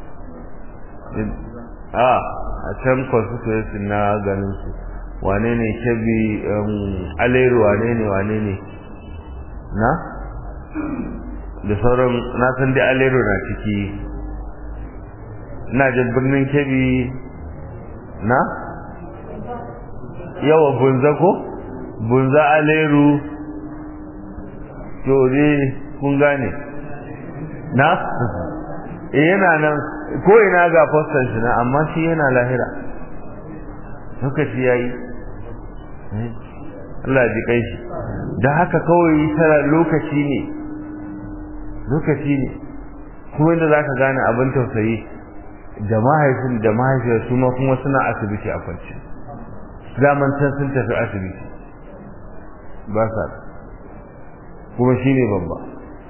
a a can constituency na ganin su wane ne kebi aleru wane ne wane ne na da sauran na san dai aleru na ciki ina jin birnin kebi na yawa bunza ko bunza aleru to dai kun gane na eh yana nan ko ina ga fostan shi na amma shi yana lahira lokaci yayi Allah ya ji kai shi da haka kawai tara lokaci ne lokaci ne kuma inda zaka gane abin tausayi da mahaifin da mahaifiyar su ma kuma suna asibiti a kwance zaman can sun tafi asibiti ba sa kuma shi ne babba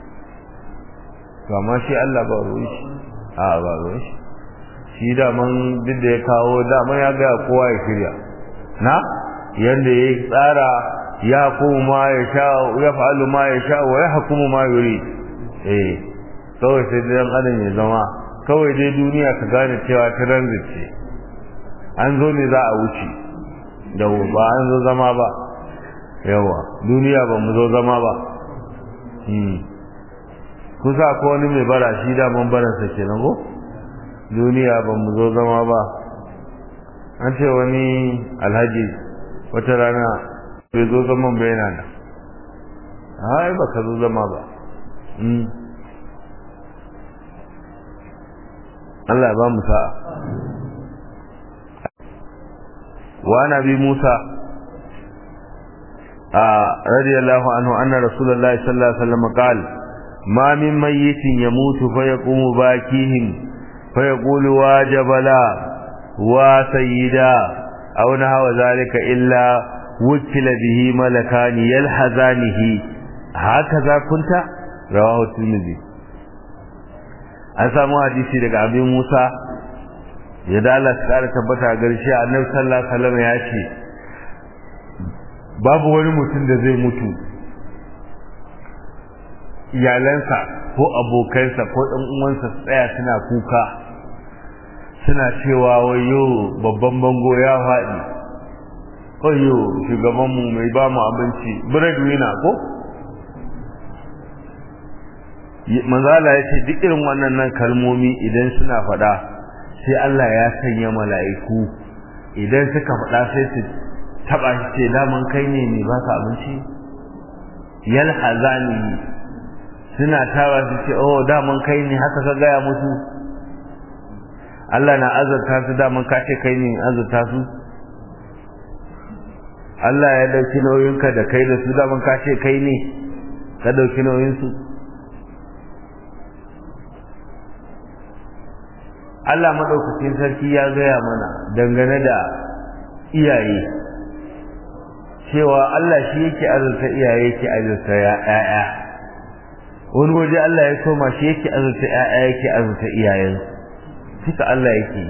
to amma shi Allah ba ruwan shi a ba ruwan shi shi daman duk da ya kawo daman ya gaya kowa ya shirya na yadda ya tsara ya kuma ya sha ya fa'alu ma ya sha wa ya hukumu ma yuri eh kawai sai dan adam ya zama kawai dai duniya ka gane cewa transit ce an zo ne za a wuce da ba an zo zama ba yawa duniya ba mu zo zama ba kusa ko wani mai bara shi daman baransa kenan ko duniya ba mu zo zama ba an ce wani alhaji wata rana bai zo zaman ba yana nan ai ba ka zo zama ba Allah ba mu sa'a wa nabi Musa رضي الله عنه أن رسول الله صلى الله عليه وسلم قال ما من ميت يموت فيقوم باكيهم فيقول واجب لا وسيدا أو نحو ذلك إلا وكل به ملكان يلحظانه هكذا كنت رواه الترمذي an samu hadisi daga abin Musa ya dala su kara tabbata garshe annabi sallallahu alaihi wasallam ya ce babu wani mutum da zai mutu iyalansa ko abokansa ko ɗan uwansa su tsaya suna kuka suna cewa wayo babban bango ya faɗi wayo shugabanmu mai ba mu abinci breadwinner ko manzala ya ce duk irin wannan nan kalmomi idan suna faɗa sai Allah ya sanya mala'iku idan suka faɗa sai su taba shi ce daman kai ne mai ba ka abinci yal hazani suna tawa su ce oh daman kai ne haka ka gaya musu Allah na azurta su daman ka ce kai ne azurta su Allah ya dauki nauyinka da kai da su daman ka ce kai ne ka dauki nauyinsu Allah madaukakin sarki ya gaya mana dangane da iyaye cewa Allah shi yake azurta iyaye yake azurta ya'ya wani waje Allah ya soma shi yake azurta ya'ya yake azurta iyayen suka Allah yake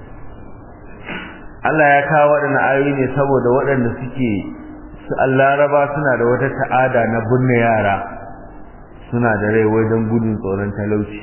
Allah ya kawo waɗannan ayoyi ne saboda waɗanda suke su Laraba suna da wata ta'ada na binne yara suna da rai wajen gudun tsoron talauci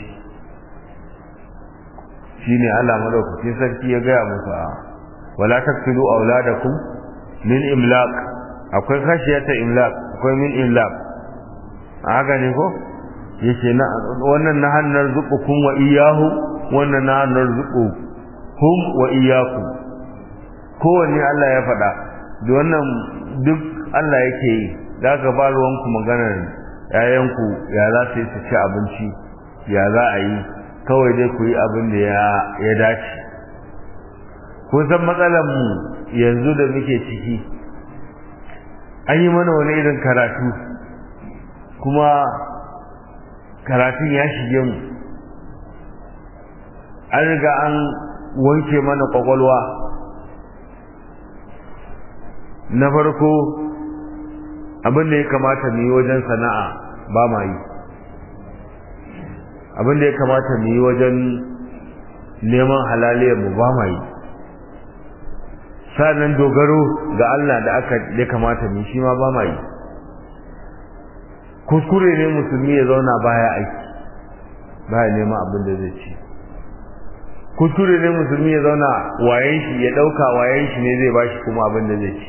shine Allah madaukakin sarki ya gaya musu wala taqtulu auladakum min imlaq akwai khashiyata imlaq akwai min imlaq haka ne ko yace na wannan na hannar zuqukum wa iyyahu wannan na hannar zuqu hum wa iyyakum kowanne Allah ya faɗa da wannan duk Allah yake yi da ka ba ruwanku maganar yayanku ya za su yi su ci abinci ya za a yi kawai dai ku yi abin da ya dace kun san matsalar mu yanzu da muke ciki an yi mana wani irin karatu kuma karatun ya shige mu an riga an wanke mana kwakwalwa na farko abin da ya kamata mu yi wajen sana'a ba ma yi abin da ya kamata mu yi wajen neman halaliyar mu ba ma yi sa'annan dogaro ga Allah da aka ya kamata mu shi ma ba ma yi kuskure ne musulmi ya zauna baya aiki baya neman abin da zai ci kuskure ne musulmi ya zauna wayan shi ya dauka wayan shi ne zai bashi kuma abin da zai ci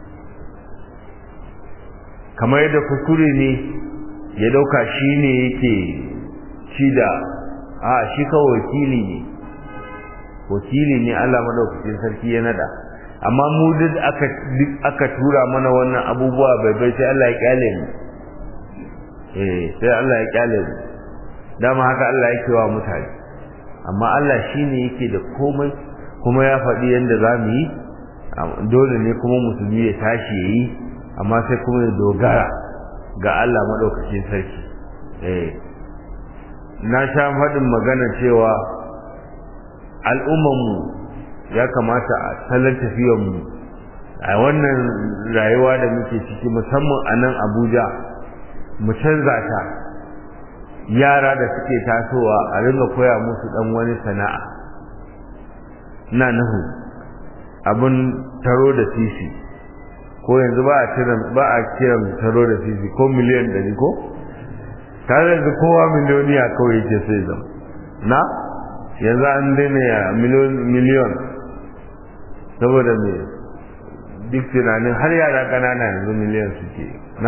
kamar yadda kuskure ne ya dauka shi ne yake ci da a shi kawai wakili ne wakili ne Allah madaukakin sarki ya nada amma mu duk aka aka tura mana wannan abubuwa bai bai sai Allah ya kyale mu eh sai Allah ya kyale mu dama haka Allah yake wa mutane amma Allah shine yake da komai kuma ya faɗi yadda za mu yi dole ne kuma musulmi ya tashi ya yi amma sai kuma ya dogara ga Allah maɗaukacin sarki eh na sha faɗin magana cewa al'ummanmu ya kamata a salon tafiyanmu a wannan rayuwa da muke ciki musamman a nan abuja mu canza ta yara da suke tasowa a ringa koya musu ɗan wani sana'a na nuhu abin taro da sisi ko yanzu ba a kiran ba a kiran taro da sisi ko miliyan ɗari ko tare da kowa miliyoniya kawai yake sai zama na yanzu an daina ya miliyon saboda me duk tunanin har yara ƙanana yanzu miliyan suke na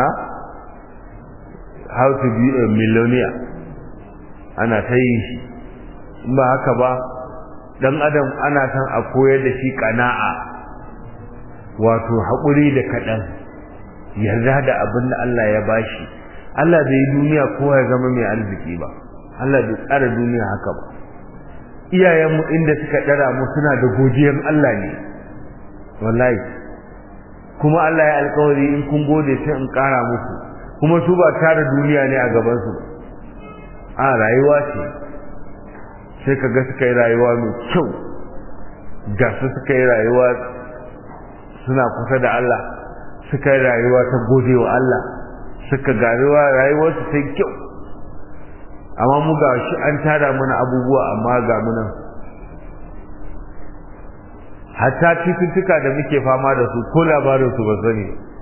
how to be a millionaire ana ta yi shi in ba haka ba dan adam ana son a koyar da shi kana'a wato haƙuri da kaɗan yarda da abin da Allah ya bashi Allah bai yi duniya kowa ya zama mai arziki ba Allah bai tsara duniya haka ba iyayenmu inda suka ɗara mu suna da godiyar Allah ne wallahi kuma Allah ya alkawari in kun gode sai in ƙara muku kuma su ba tara duniya ne a gabansu ba a rayuwa ce sai ka ga suka yi rayuwa mai kyau ga su suka yi rayuwa suna kusa da Allah suka yi rayuwa ta gode wa Allah suka garewa rayuwarsu ta kyau amma mu ga shi an tara mana abubuwa amma ga mu nan hatta cututtuka da muke fama da su ko labarinsu ba sani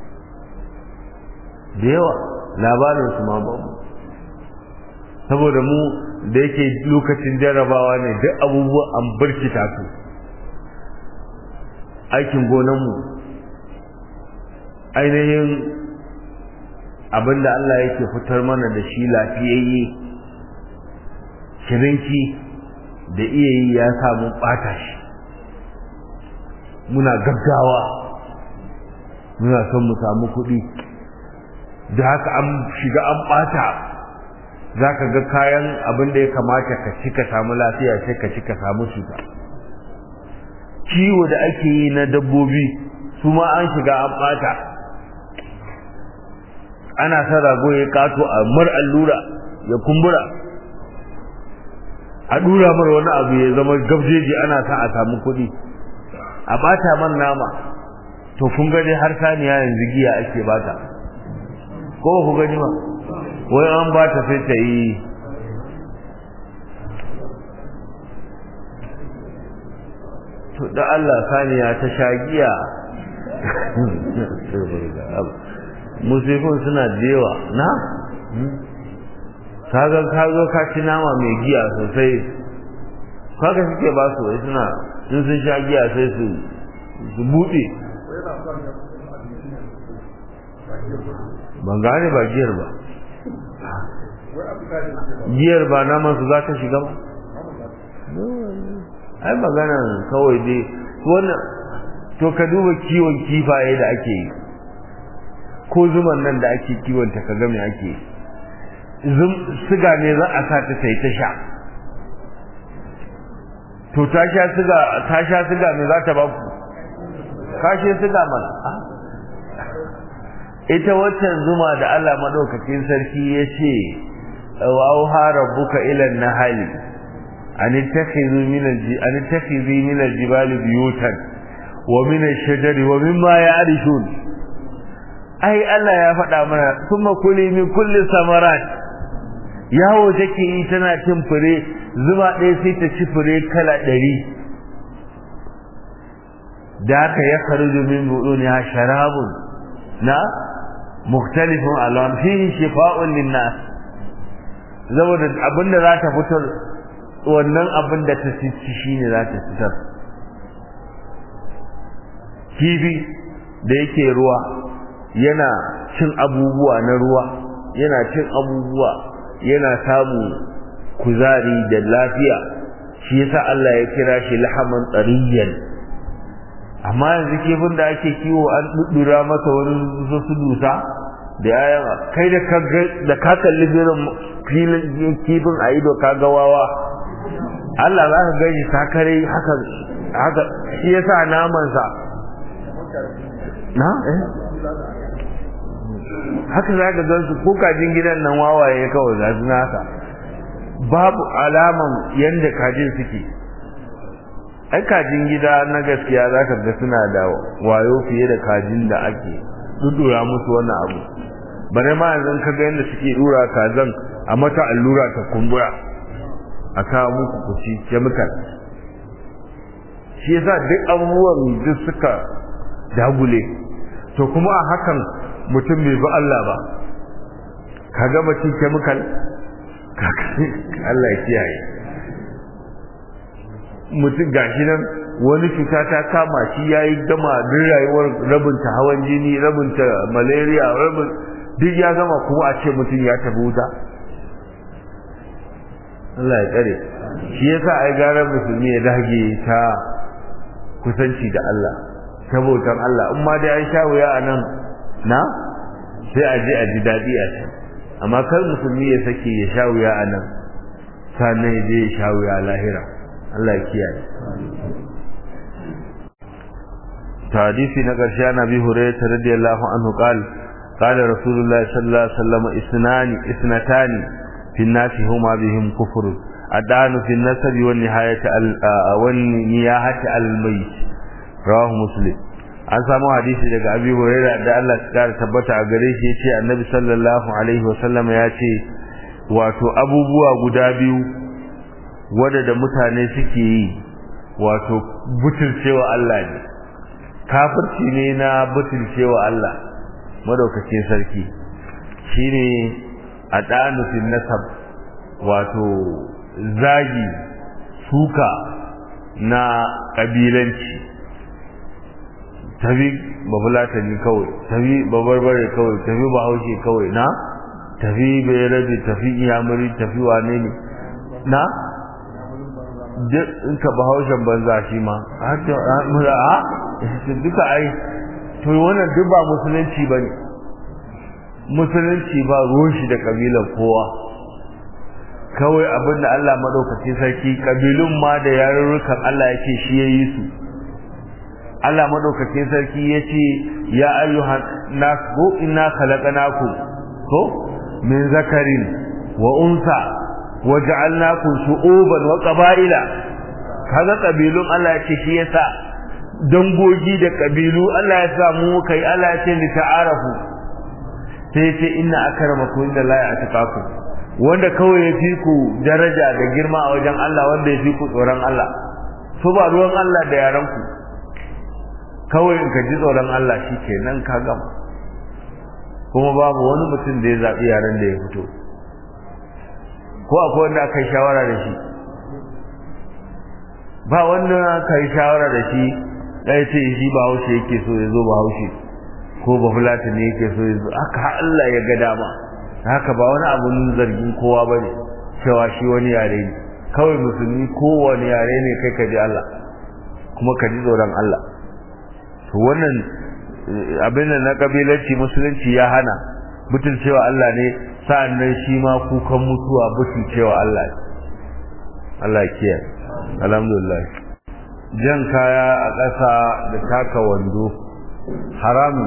da yawa labarinsu ma ba mu saboda mu da yake lokacin jarabawa ne duk abubuwa an barkita su aikin gonanmu ainihin abinda Allah yake fitar mana da shi lafiyayye shirinki da iya yi ya samu ɓata shi muna gaggawa muna son mu samu kuɗi da haka an shiga an ɓata za ka ga kayan abin da ya kamata ka ci ka samu lafiya sai ka ci ka samu cuta ciwo da ake yi na dabbobi su ma an shiga an ɓata ana sa rago ya kato a mar allura ya kumbura a dura mar wani abu ya zama gabjeji ana sa a samu kuɗi a bata man nama to kun gani har saniya yanzu giya ake bata ko ku gani ba wai an bata sai ta yi to da Allah saniya ta sha giya musifin suna da yawa na kaga kaga ka ci nama mai giya sosai kaga suke ba su wai suna sun sun sha giya sai su su buɗe ban gane ba giyar ba giyar ba naman su za ta shiga ba ai magana kawai dai wannan to ka duba kiwon kifaye da ake yi ko zuman nan da ake kiwon ta kaga me ake siga ne za a sa ta sai ta sha to ta sha siga ta sha siga me za ta ba ku kashe siga mana ita waccan zuma da Allah madaukakin sarki ya ce wa auha rabbuka ila nahali an takhidhu min an takhidhi min aljibali buyutan wa min ash-shajari wa mimma ya'rishun ai Allah ya faɗa mana kuma kuli min kulli samarat yawo take yi tana cin fure zuma ɗaya sai ta ci fure kala ɗari da haka ya kharuju min buɗuniha sharabun na mukhtalifun alwan fihi shifa'un linnas saboda abinda za ta fitar wannan abin da ta ci shine za ta fitar kifi da yake ruwa yana cin abubuwa na ruwa yana cin abubuwa yana samu kuzari da lafiya shi yasa Allah ya kira shi lahaman tsariyan amma yanzu kifin da ake kiwo an duddura masa wani su dusa da yayan kai da ka da ka kalli birin filin kifin a ido ka ga wawa Allah za ka gani sakare haka haka shi yasa naman sa na eh haka za ka gan su ko kajin gidan nan wawaye kawai za su naka babu alaman yanda kajin suke ai kajin gida na gaskiya za ka ga suna da wayo fiye da kajin da ake dudura musu wannan abu bare ma yanzu ka ga yanda suke dura kazan a mata allura ta kumbura a kawo muku kuci chemical shi yasa duk abubuwan duk suka dagule to kuma a hakan mutum bai bi Allah ba ka gama cin chemical Allah ya kiyaye mutum gashi nan wani cuta ta kama shi yayi gama duk rayuwar rabin ta hawan jini rabin ta malaria rabin duk ya gama kuma a ce mutum ya tafi wuta Allah ya tsare shi yasa ai gara musulmi ya dage ta kusanci da Allah sabotan Allah in ma dai an sha wuya a nan na sai a je a ji daɗi a can amma kar musulmi ya sake ya sha wuya a nan sannan ya je ya sha wuya lahira Allah ya kiyaye hadisi na ƙarshe na bi hurairah radiyallahu anhu qala qala rasulullah sallallahu alaihi wasallam isnani isnatani fi an-nasi huma bihim kufr adanu fi an-nasabi wan nihayati wan niyahati al-mayt rawahu muslim an samu hadisi daga abi huraira da Allah ya kara tabbata a gare shi yace annabi sallallahu alaihi wasallam ya ce wato abubuwa guda biyu wanda da mutane suke yi wato butulcewa Allah ne kafirci ne na butulcewa Allah madaukakin sarki shine adanu fil nasab wato zagi suka na kabilanci tafi bafulatani kawai tafi babarbare kawai tafi bahaushe kawai na tafi bayarabe tafi iyamuri tafi wane ne na duk in ka bahaushen banza shi ma a duka ai to wannan duk ba musulunci ba ne musulunci ba ruwan shi da kabilan kowa kawai abin da Allah maɗaukacin sarki kabilun ma da yarurrukan Allah yake shi ya yi su Allah madaukakin sarki yace ya ayyuhan nas go inna khalaqnakum ko min zakarin wa unsa waja'alnakum shu'uban wa qaba'ila kaga kabilun Allah yace shi yasa dangogi da kabilu Allah ya sa mu kai Allah yace li ta'arafu sai yace inna akramakum inda la ya'taqakum wanda kawai ya fi ku daraja da girma a wajen Allah wanda ya fi ku tsoron Allah so ba ruwan Allah da yaran ku kawai in ka ji tsoron Allah shi ke nan ka gama kuma babu wani mutum da ya zaɓi yaren da ya fito ko akwai wanda aka yi shawara da shi ba wanda aka yi shawara da shi ɗaya ce shi ba haushe yake so ya zo ba haushe ko ba fulata ne yake so ya zo haka Allah ya ga dama haka ba wani abun zargin kowa ba ne cewa shi wani yare ne kawai musulmi kowane yare ne kai ka ji Allah kuma ka ji tsoron Allah to wannan abin da na kabilanci musulunci ya hana butun cewa Allah ne sa'annan shi ma kukan mutuwa butun cewa Allah ne Allah ya kiyaye alhamdulillah jan kaya a ƙasa da taka wando haram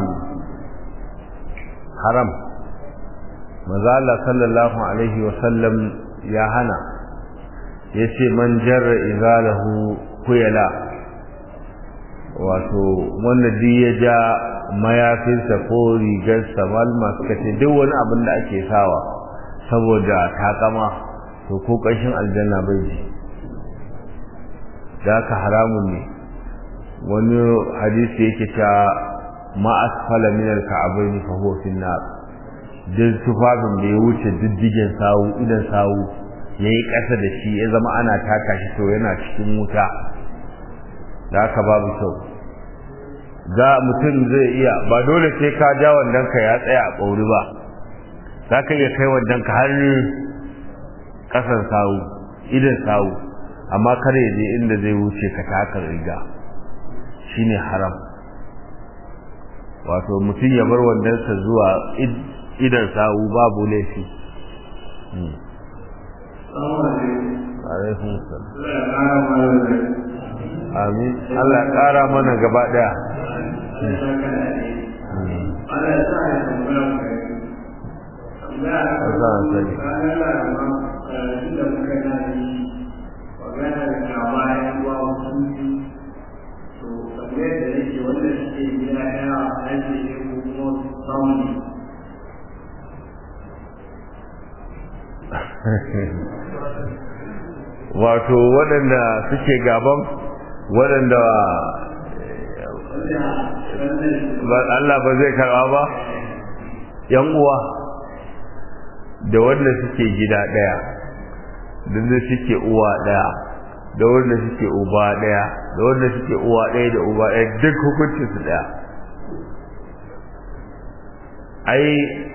haram maza Allah sallallahu alaihi wa sallam ya hana yace man jarra izalahu kuyala wato wanda duk ya ja mayafinsa ko rigarsa malma suka ce duk wani abin da ake sawa saboda takama to ko ƙarshen aljanna bai ji da haka haramun ne wani hadisi yake cewa ma asfala min al-ka'bayn fa huwa fi nar duk tufafin da ya wuce diddigen sawu idan sawu yayi ƙasa da shi ya zama ana taka shi to yana cikin wuta da haka babu kyau za mutum zai iya ba dole sai ka ja ka ya tsaya a ɓauri ba za ka iya kai ka har ƙasan sawu idan sawu amma kar ya je inda zai wuce ka taka riga shine haram wato mutum ya bar wandansa zuwa idan sawu babu laifi alaikun amin Allah ƙara mana gaba ɗaya Allah sani wato waɗanda suke gaban waɗanda Allah ba zai karɓa ba yan uwa da wanda suke gida ɗaya da wanda suke uwa ɗaya da wanda suke uba ɗaya da wanda suke uwa ɗaya da uba ɗaya duk hukuncin su ɗaya ai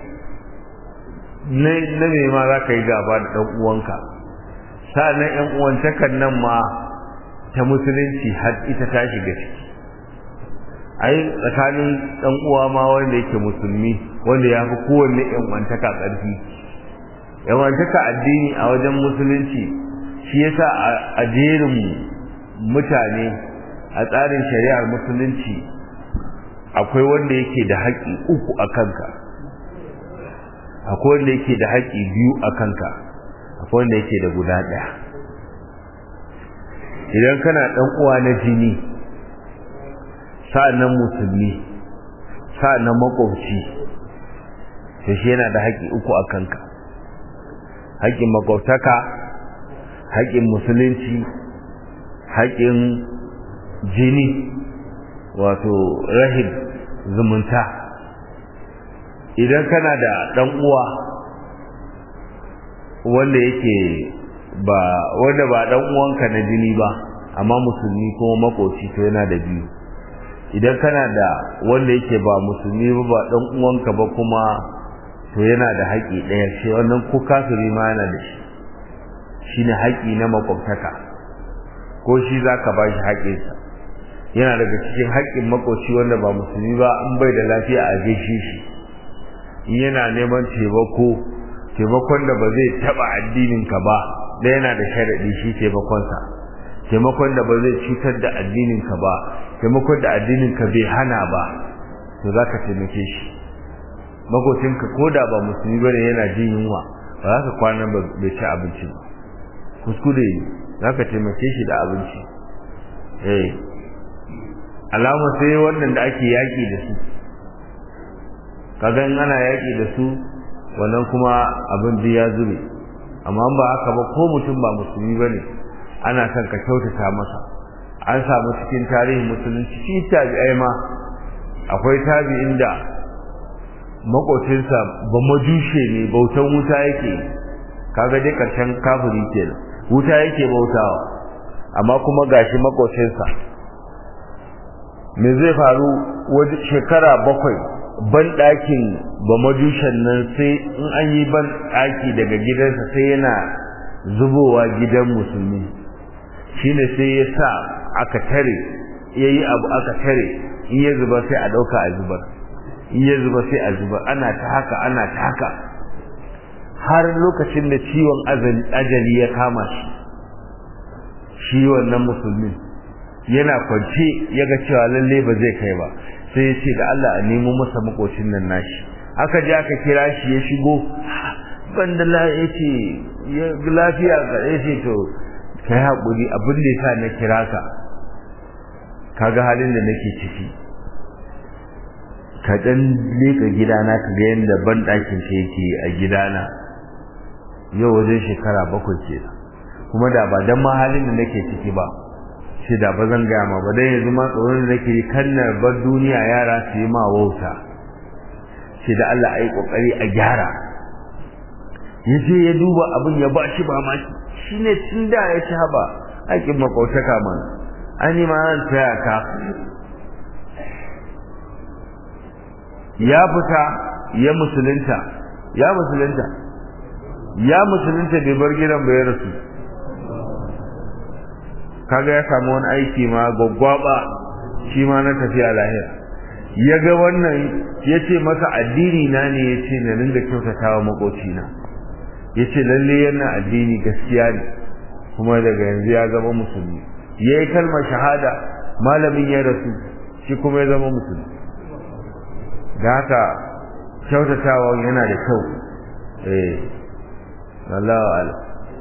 na me ma za ka yi gaba da ɗan uwanka sa'annan ƴan uwantakan nan ma ta musulunci har ita ta shiga ciki ai tsakanin ɗan uwa ma wanda yake musulmi wanda ya fi kowanne ƴan uwantaka ƙarfi ƴan uwantaka addini a wajen musulunci shi yasa a jerin mutane a tsarin shari'ar musulunci akwai wanda yake da haƙƙi uku a kanka akwai wanda yake da haƙƙi biyu a kanka akwai wanda yake da guda ɗaya idan kana ɗan uwa na jini sa'annan musulmi sa'annan makwabci to shi yana da haƙƙi uku a kanka haƙƙin makwabtaka haƙƙin musulunci haƙƙin jini wato rahim zumunta idan kana da ɗan uwa wanda yake ba wanda ba ɗan uwanka na jini ba amma musulmi kuma makoci to yana da biyu idan kana da wanda yake ba musulmi ba ba ɗan uwanka ba kuma to yana da haƙƙi ɗaya shi wannan ko kafiri ma yana da shi shine haƙƙi na makwabtaka ko shi zaka ba shi haƙƙinsa yana daga cikin haƙƙin makoci wanda ba musulmi ba in bai da lafiya a gaishe shi in yana neman taimako taimakon da ba zai taɓa addininka ba da yana da sharaɗi shi taimakonsa taimakon da ba zai cutar da addininka ba taimakon da addininka bai hana ba to za ka taimake shi makocinka ko da ba musulmi ba ne yana jin yunwa ba za ka kwana bai ci abinci ba kuskure za ka taimake shi da abinci eh alama sai wannan da ake yaƙi da su kaga in ana yaƙi da su wannan kuma abin da ya zube amma ba haka ba ko mutum ba musulmi ba ne ana son ka kyautata masa an samu cikin tarihin musulunci shi tabi'ai ma akwai tabi'in da makocinsa ba majushe ne bautan wuta yake kaga dai karshen kafiri kenan wuta yake bautawa amma kuma gashi makocinsa me zai faru wajen shekara bakwai ban ɗakin ba majushen nan sai in an yi ban ɗaki daga gidansa sai yana zubowa gidan musulmi shine sai ya sa aka tare ya yi abu aka tare in ya zuba sai a ɗauka a zubar in ya zuba sai a zubar ana ta haka ana ta haka har lokacin da ciwon ajali ya kama shi shi wannan musulmin yana kwance ya ga cewa lalle ba zai kai ba sai ya ce da Allah a nemo masa makocin nan nashi aka je aka kira shi ya shigo banda la ya ce lafiya ga ya ce to kai haƙuri abin da yasa na kira ka kaga halin da nake ciki ka dan leka gidana ka ga yanda ban ɗakin ka yake a gidana yau wajen shekara bakwai kenan kuma da ba dan ma halin da nake ciki ba shi da ba zan gaya ma ba dan yanzu ma tsoron da nake kannar bar duniya yara su yi ma wauta shi da Allah ai kokari a gyara ya je ya duba abin ya ba shi ba ma shi ne tun da ya ci haba aikin makautaka mana an yi ma zan taya ka ya fita ya musulunta ya musulunta ya musulunta bai bar gidan bai rasu kaga ya samu wani aiki ma gwaggwaba shi ma na tafiya lahira ya ga wannan ya ce masa addini na ne ya ce na ringa kyautatawa makocina ya ce lalle yana addini gaskiya ne kuma daga yanzu ya zama musulmi ya yi kalmar shahada malamin ya rasu shi kuma ya zama musulmi da haka kyautatawa yana da kyau eh Allah ala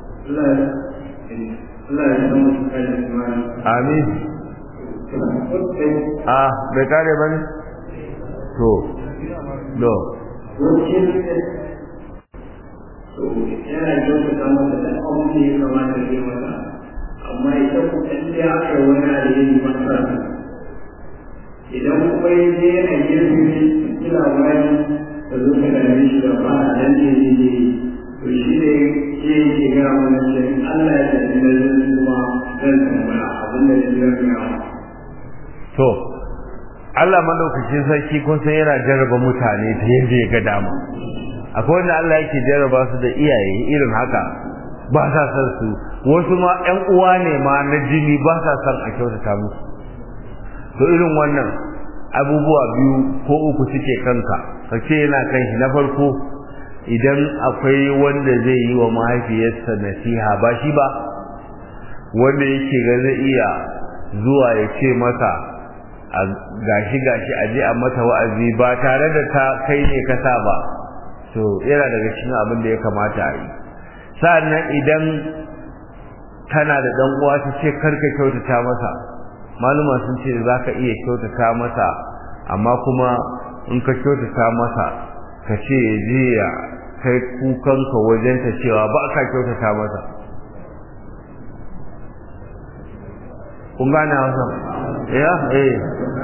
amin ah bai kare bane to no yana kyautata masa da abin da ya kamata ya masa amma ita ku tsakiya aka wani da ya yi masa idan kuma ya je yana girbi kila wani da zo ka dame shi da ba a nan ne ne ne to shi ne ke ke ga mana ce Allah ya tafi da zan kuma zan tambaya abin da ya zan ga to Allah madaukakin sarki kun san yana jarraba mutane ta yadda ya ga dama akwai wanda Allah yake jarraba su da iyaye irin haka ba sa san su wasu ma ƴan uwa ne ma na jini ba sa san a kyautata musu to irin wannan abubuwa biyu ko uku suke kanka kace yana kan shi na farko idan akwai wanda zai yi wa mahaifiyarsa nasiha ba shi ba wanda yake ga zai iya zuwa ya ce masa gashi gashi aje a mata wa'azi ba tare da ta kai ne ka sa ba to yana daga cikin abin da ya kamata a yi sa'annan idan kana da dan uwa ta ce karka kyautata masa maluma sun ce za ka iya kyautata masa amma kuma in ka kyautata masa ka ce ya je ya kai kukanka wajenta cewa ba ka kyautata masa kun gane hausa ya eh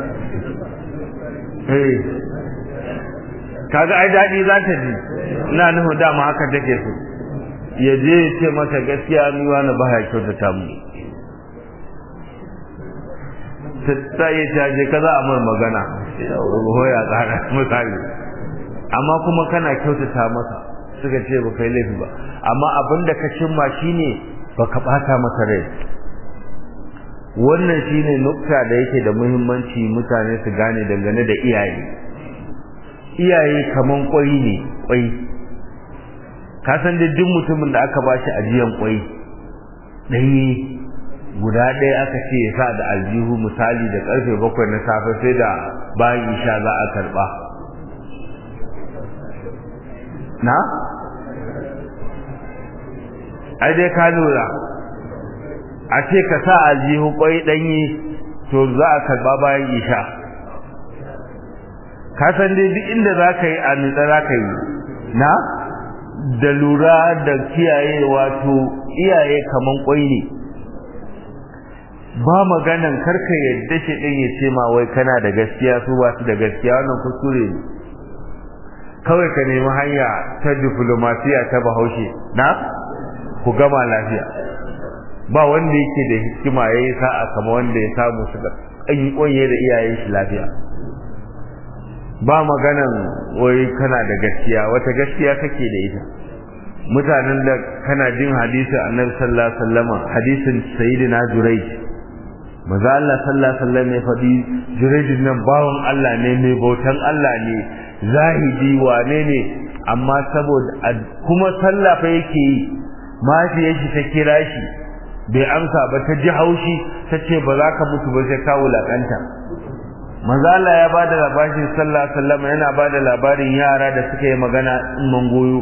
eh kaga ai daɗi za ta ji ina nufin dama haka take so ya je ya ce masa gaskiya ni wani ba ya kyautata mu ta yi ta je kaza a mar magana hoya tsara misali amma kuma kana kyautata masa suka ce ba kai laifi ba amma abin da ka cimma shine ba ka ɓata masa rai wannan shine nukta da yake da muhimmanci mutane su gane dangane da iyaye iyaye kaman kwai ne kwai ka san da duk mutumin da aka bashi ajiyan kwai ɗanye guda ɗaya aka ce ya sa da aljihu misali da karfe bakwai na safe sai da bayan isha za a karɓa na ai dai ka lura a ce ka sa aljihu kwai ɗanye to za a karɓa bayan isha ka san dai duk inda za ka yi a nutsa za ka yi na da lura da kiyaye wato iyaye kaman kwai ne ba maganan karka yadda shi ɗin ya ce ma wai kana da gaskiya su ba su da gaskiya wannan kuskure ne kawai ka nemi hanya ta diplomasiya ta bahaushe na ku gama lafiya ba wanda yake da hikima ya yi sa'a kama wanda ya samu su da ƙanye da iyayen shi lafiya ba maganan wai kana da gaskiya wata gaskiya kake da ita mutanen da kana jin hadisin annabi sallallahu alaihi wasallam hadisin sayyidina jurayj maza Allah sallallahu alaihi wasallam ya faɗi jurayj nan bawon Allah ne mai bautan Allah ne zahidi wane ne amma saboda kuma sallah fa yake yi mahaifiyar shi ta kira shi bai amsa ba ta ji haushi ta ce ba za ka mutu ba sai ka wulakanta manzo Allah ya bada labarin sallallahu alaihi wasallam yana bada labarin yara da suka yi magana in goyo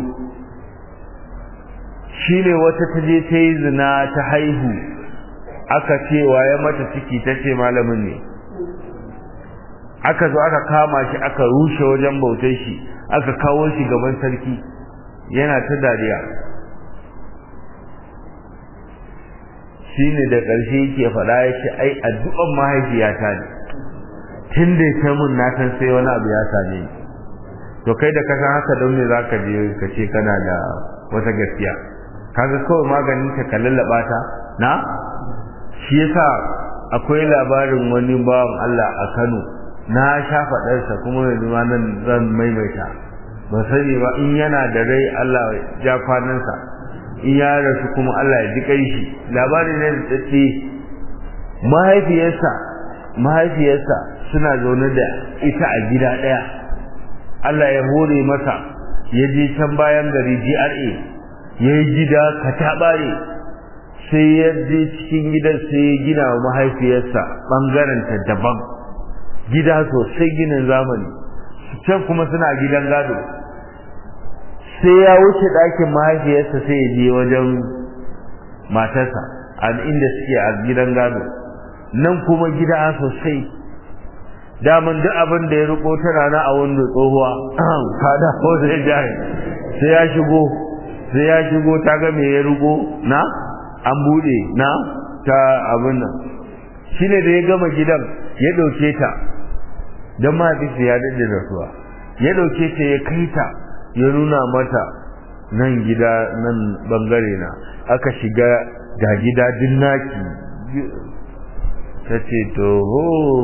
shine wata ta je ta yi zina ta haihu aka ce waye mata ciki ta ce malamin ne aka zo aka kama shi aka rushe wajen bautar shi aka kawo shi gaban sarki yana ta dariya shine da ƙarshe yake faɗa ya ce ai addu'an mahaifiyata ne tun da ta mun na san sai wani abu ya same ni to kai da kasan haka don me za ka je ka ce kana da wata gaskiya kaga kawai maganin ka ka lallaba ta na shi yasa akwai labarin wani bawan Allah a Kano na sha faɗarsa kuma yanzu ma nan zan maimaita ba sani ba in yana da rai Allah ja kwanansa in ya rasu kuma Allah ya ji kai shi labari ne da tsaye mahaifiyarsa mahaifiyarsa suna zaune da ita a gida ɗaya Allah ya hore masa ya je can bayan gari GRA ya yi gida kataɓare sai ya je cikin gidan sai ya gina wa mahaifiyarsa ɓangarenta daban gida sosai ginin zamani can kuma suna gidan gado sai ya wuce ɗakin mahaifiyarsa sai ya je wajen matarsa a inda suke a gidan gado nan kuma gida sosai daman duk abin da ya riko tana na a wanda tsohuwa kada ko sai jahi sai ya shigo sai ya shigo ta ga me ya riko na an bude na ta abin nan shine da ya gama gidan ya dauke ta dan ma ya dade da suwa ya dauke ta ya kai ta ya nuna mata nan gida nan bangare na aka shiga ga gida dinnaki ta ce to ho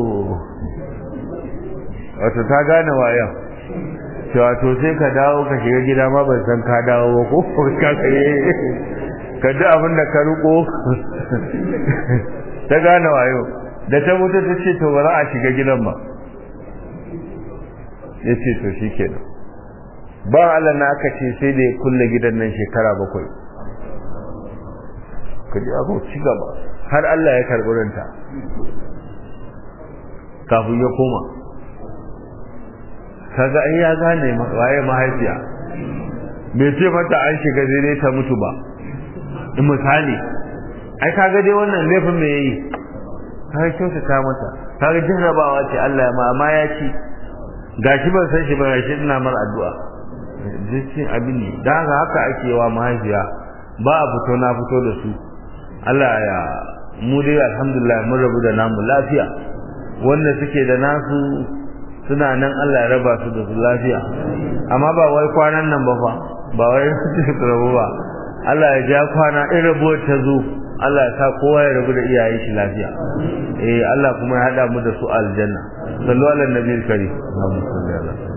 wato ta gane wayan cewa to sai ka dawo ka shiga gida ma ban san ka dawo ba ko ka kare ka ji abin da ka riko ta gane wayo da ta mutu ta ce to ba za a shiga gidan ba ya ce to shi kenan ba Allah na aka ce sai da ya kulle gidan nan shekara bakwai ka ji abu ci gaba har Allah ya karɓi ranta kafin ya koma kaga ai ya gane waye mahaifiya bai ce mata an shiga zai ta mutu ba in misali ai kaga dai wannan laifin me yayi kaga kyauta ta mata kaga jarrabawa ce Allah ma amma ya ci gashi ban san shi ba gashi ina mar addu'a jikin abin ne dan haka haka ake wa mahaifiya ba a fito na fito da su Allah ya mu dai alhamdulillah mun rabu da namu lafiya wanda suke da nasu suna nan Allah ya raba su da su lafiya amma ba wai kwanan nan ba fa ba wai su rabu ba Allah ya ja kwana in rabuwar ta zo Allah ya sa kowa ya rabu da iyayen shi lafiya eh Allah kuma ya hada mu da su aljanna sallu ala nabiyil karim Allahumma salli ala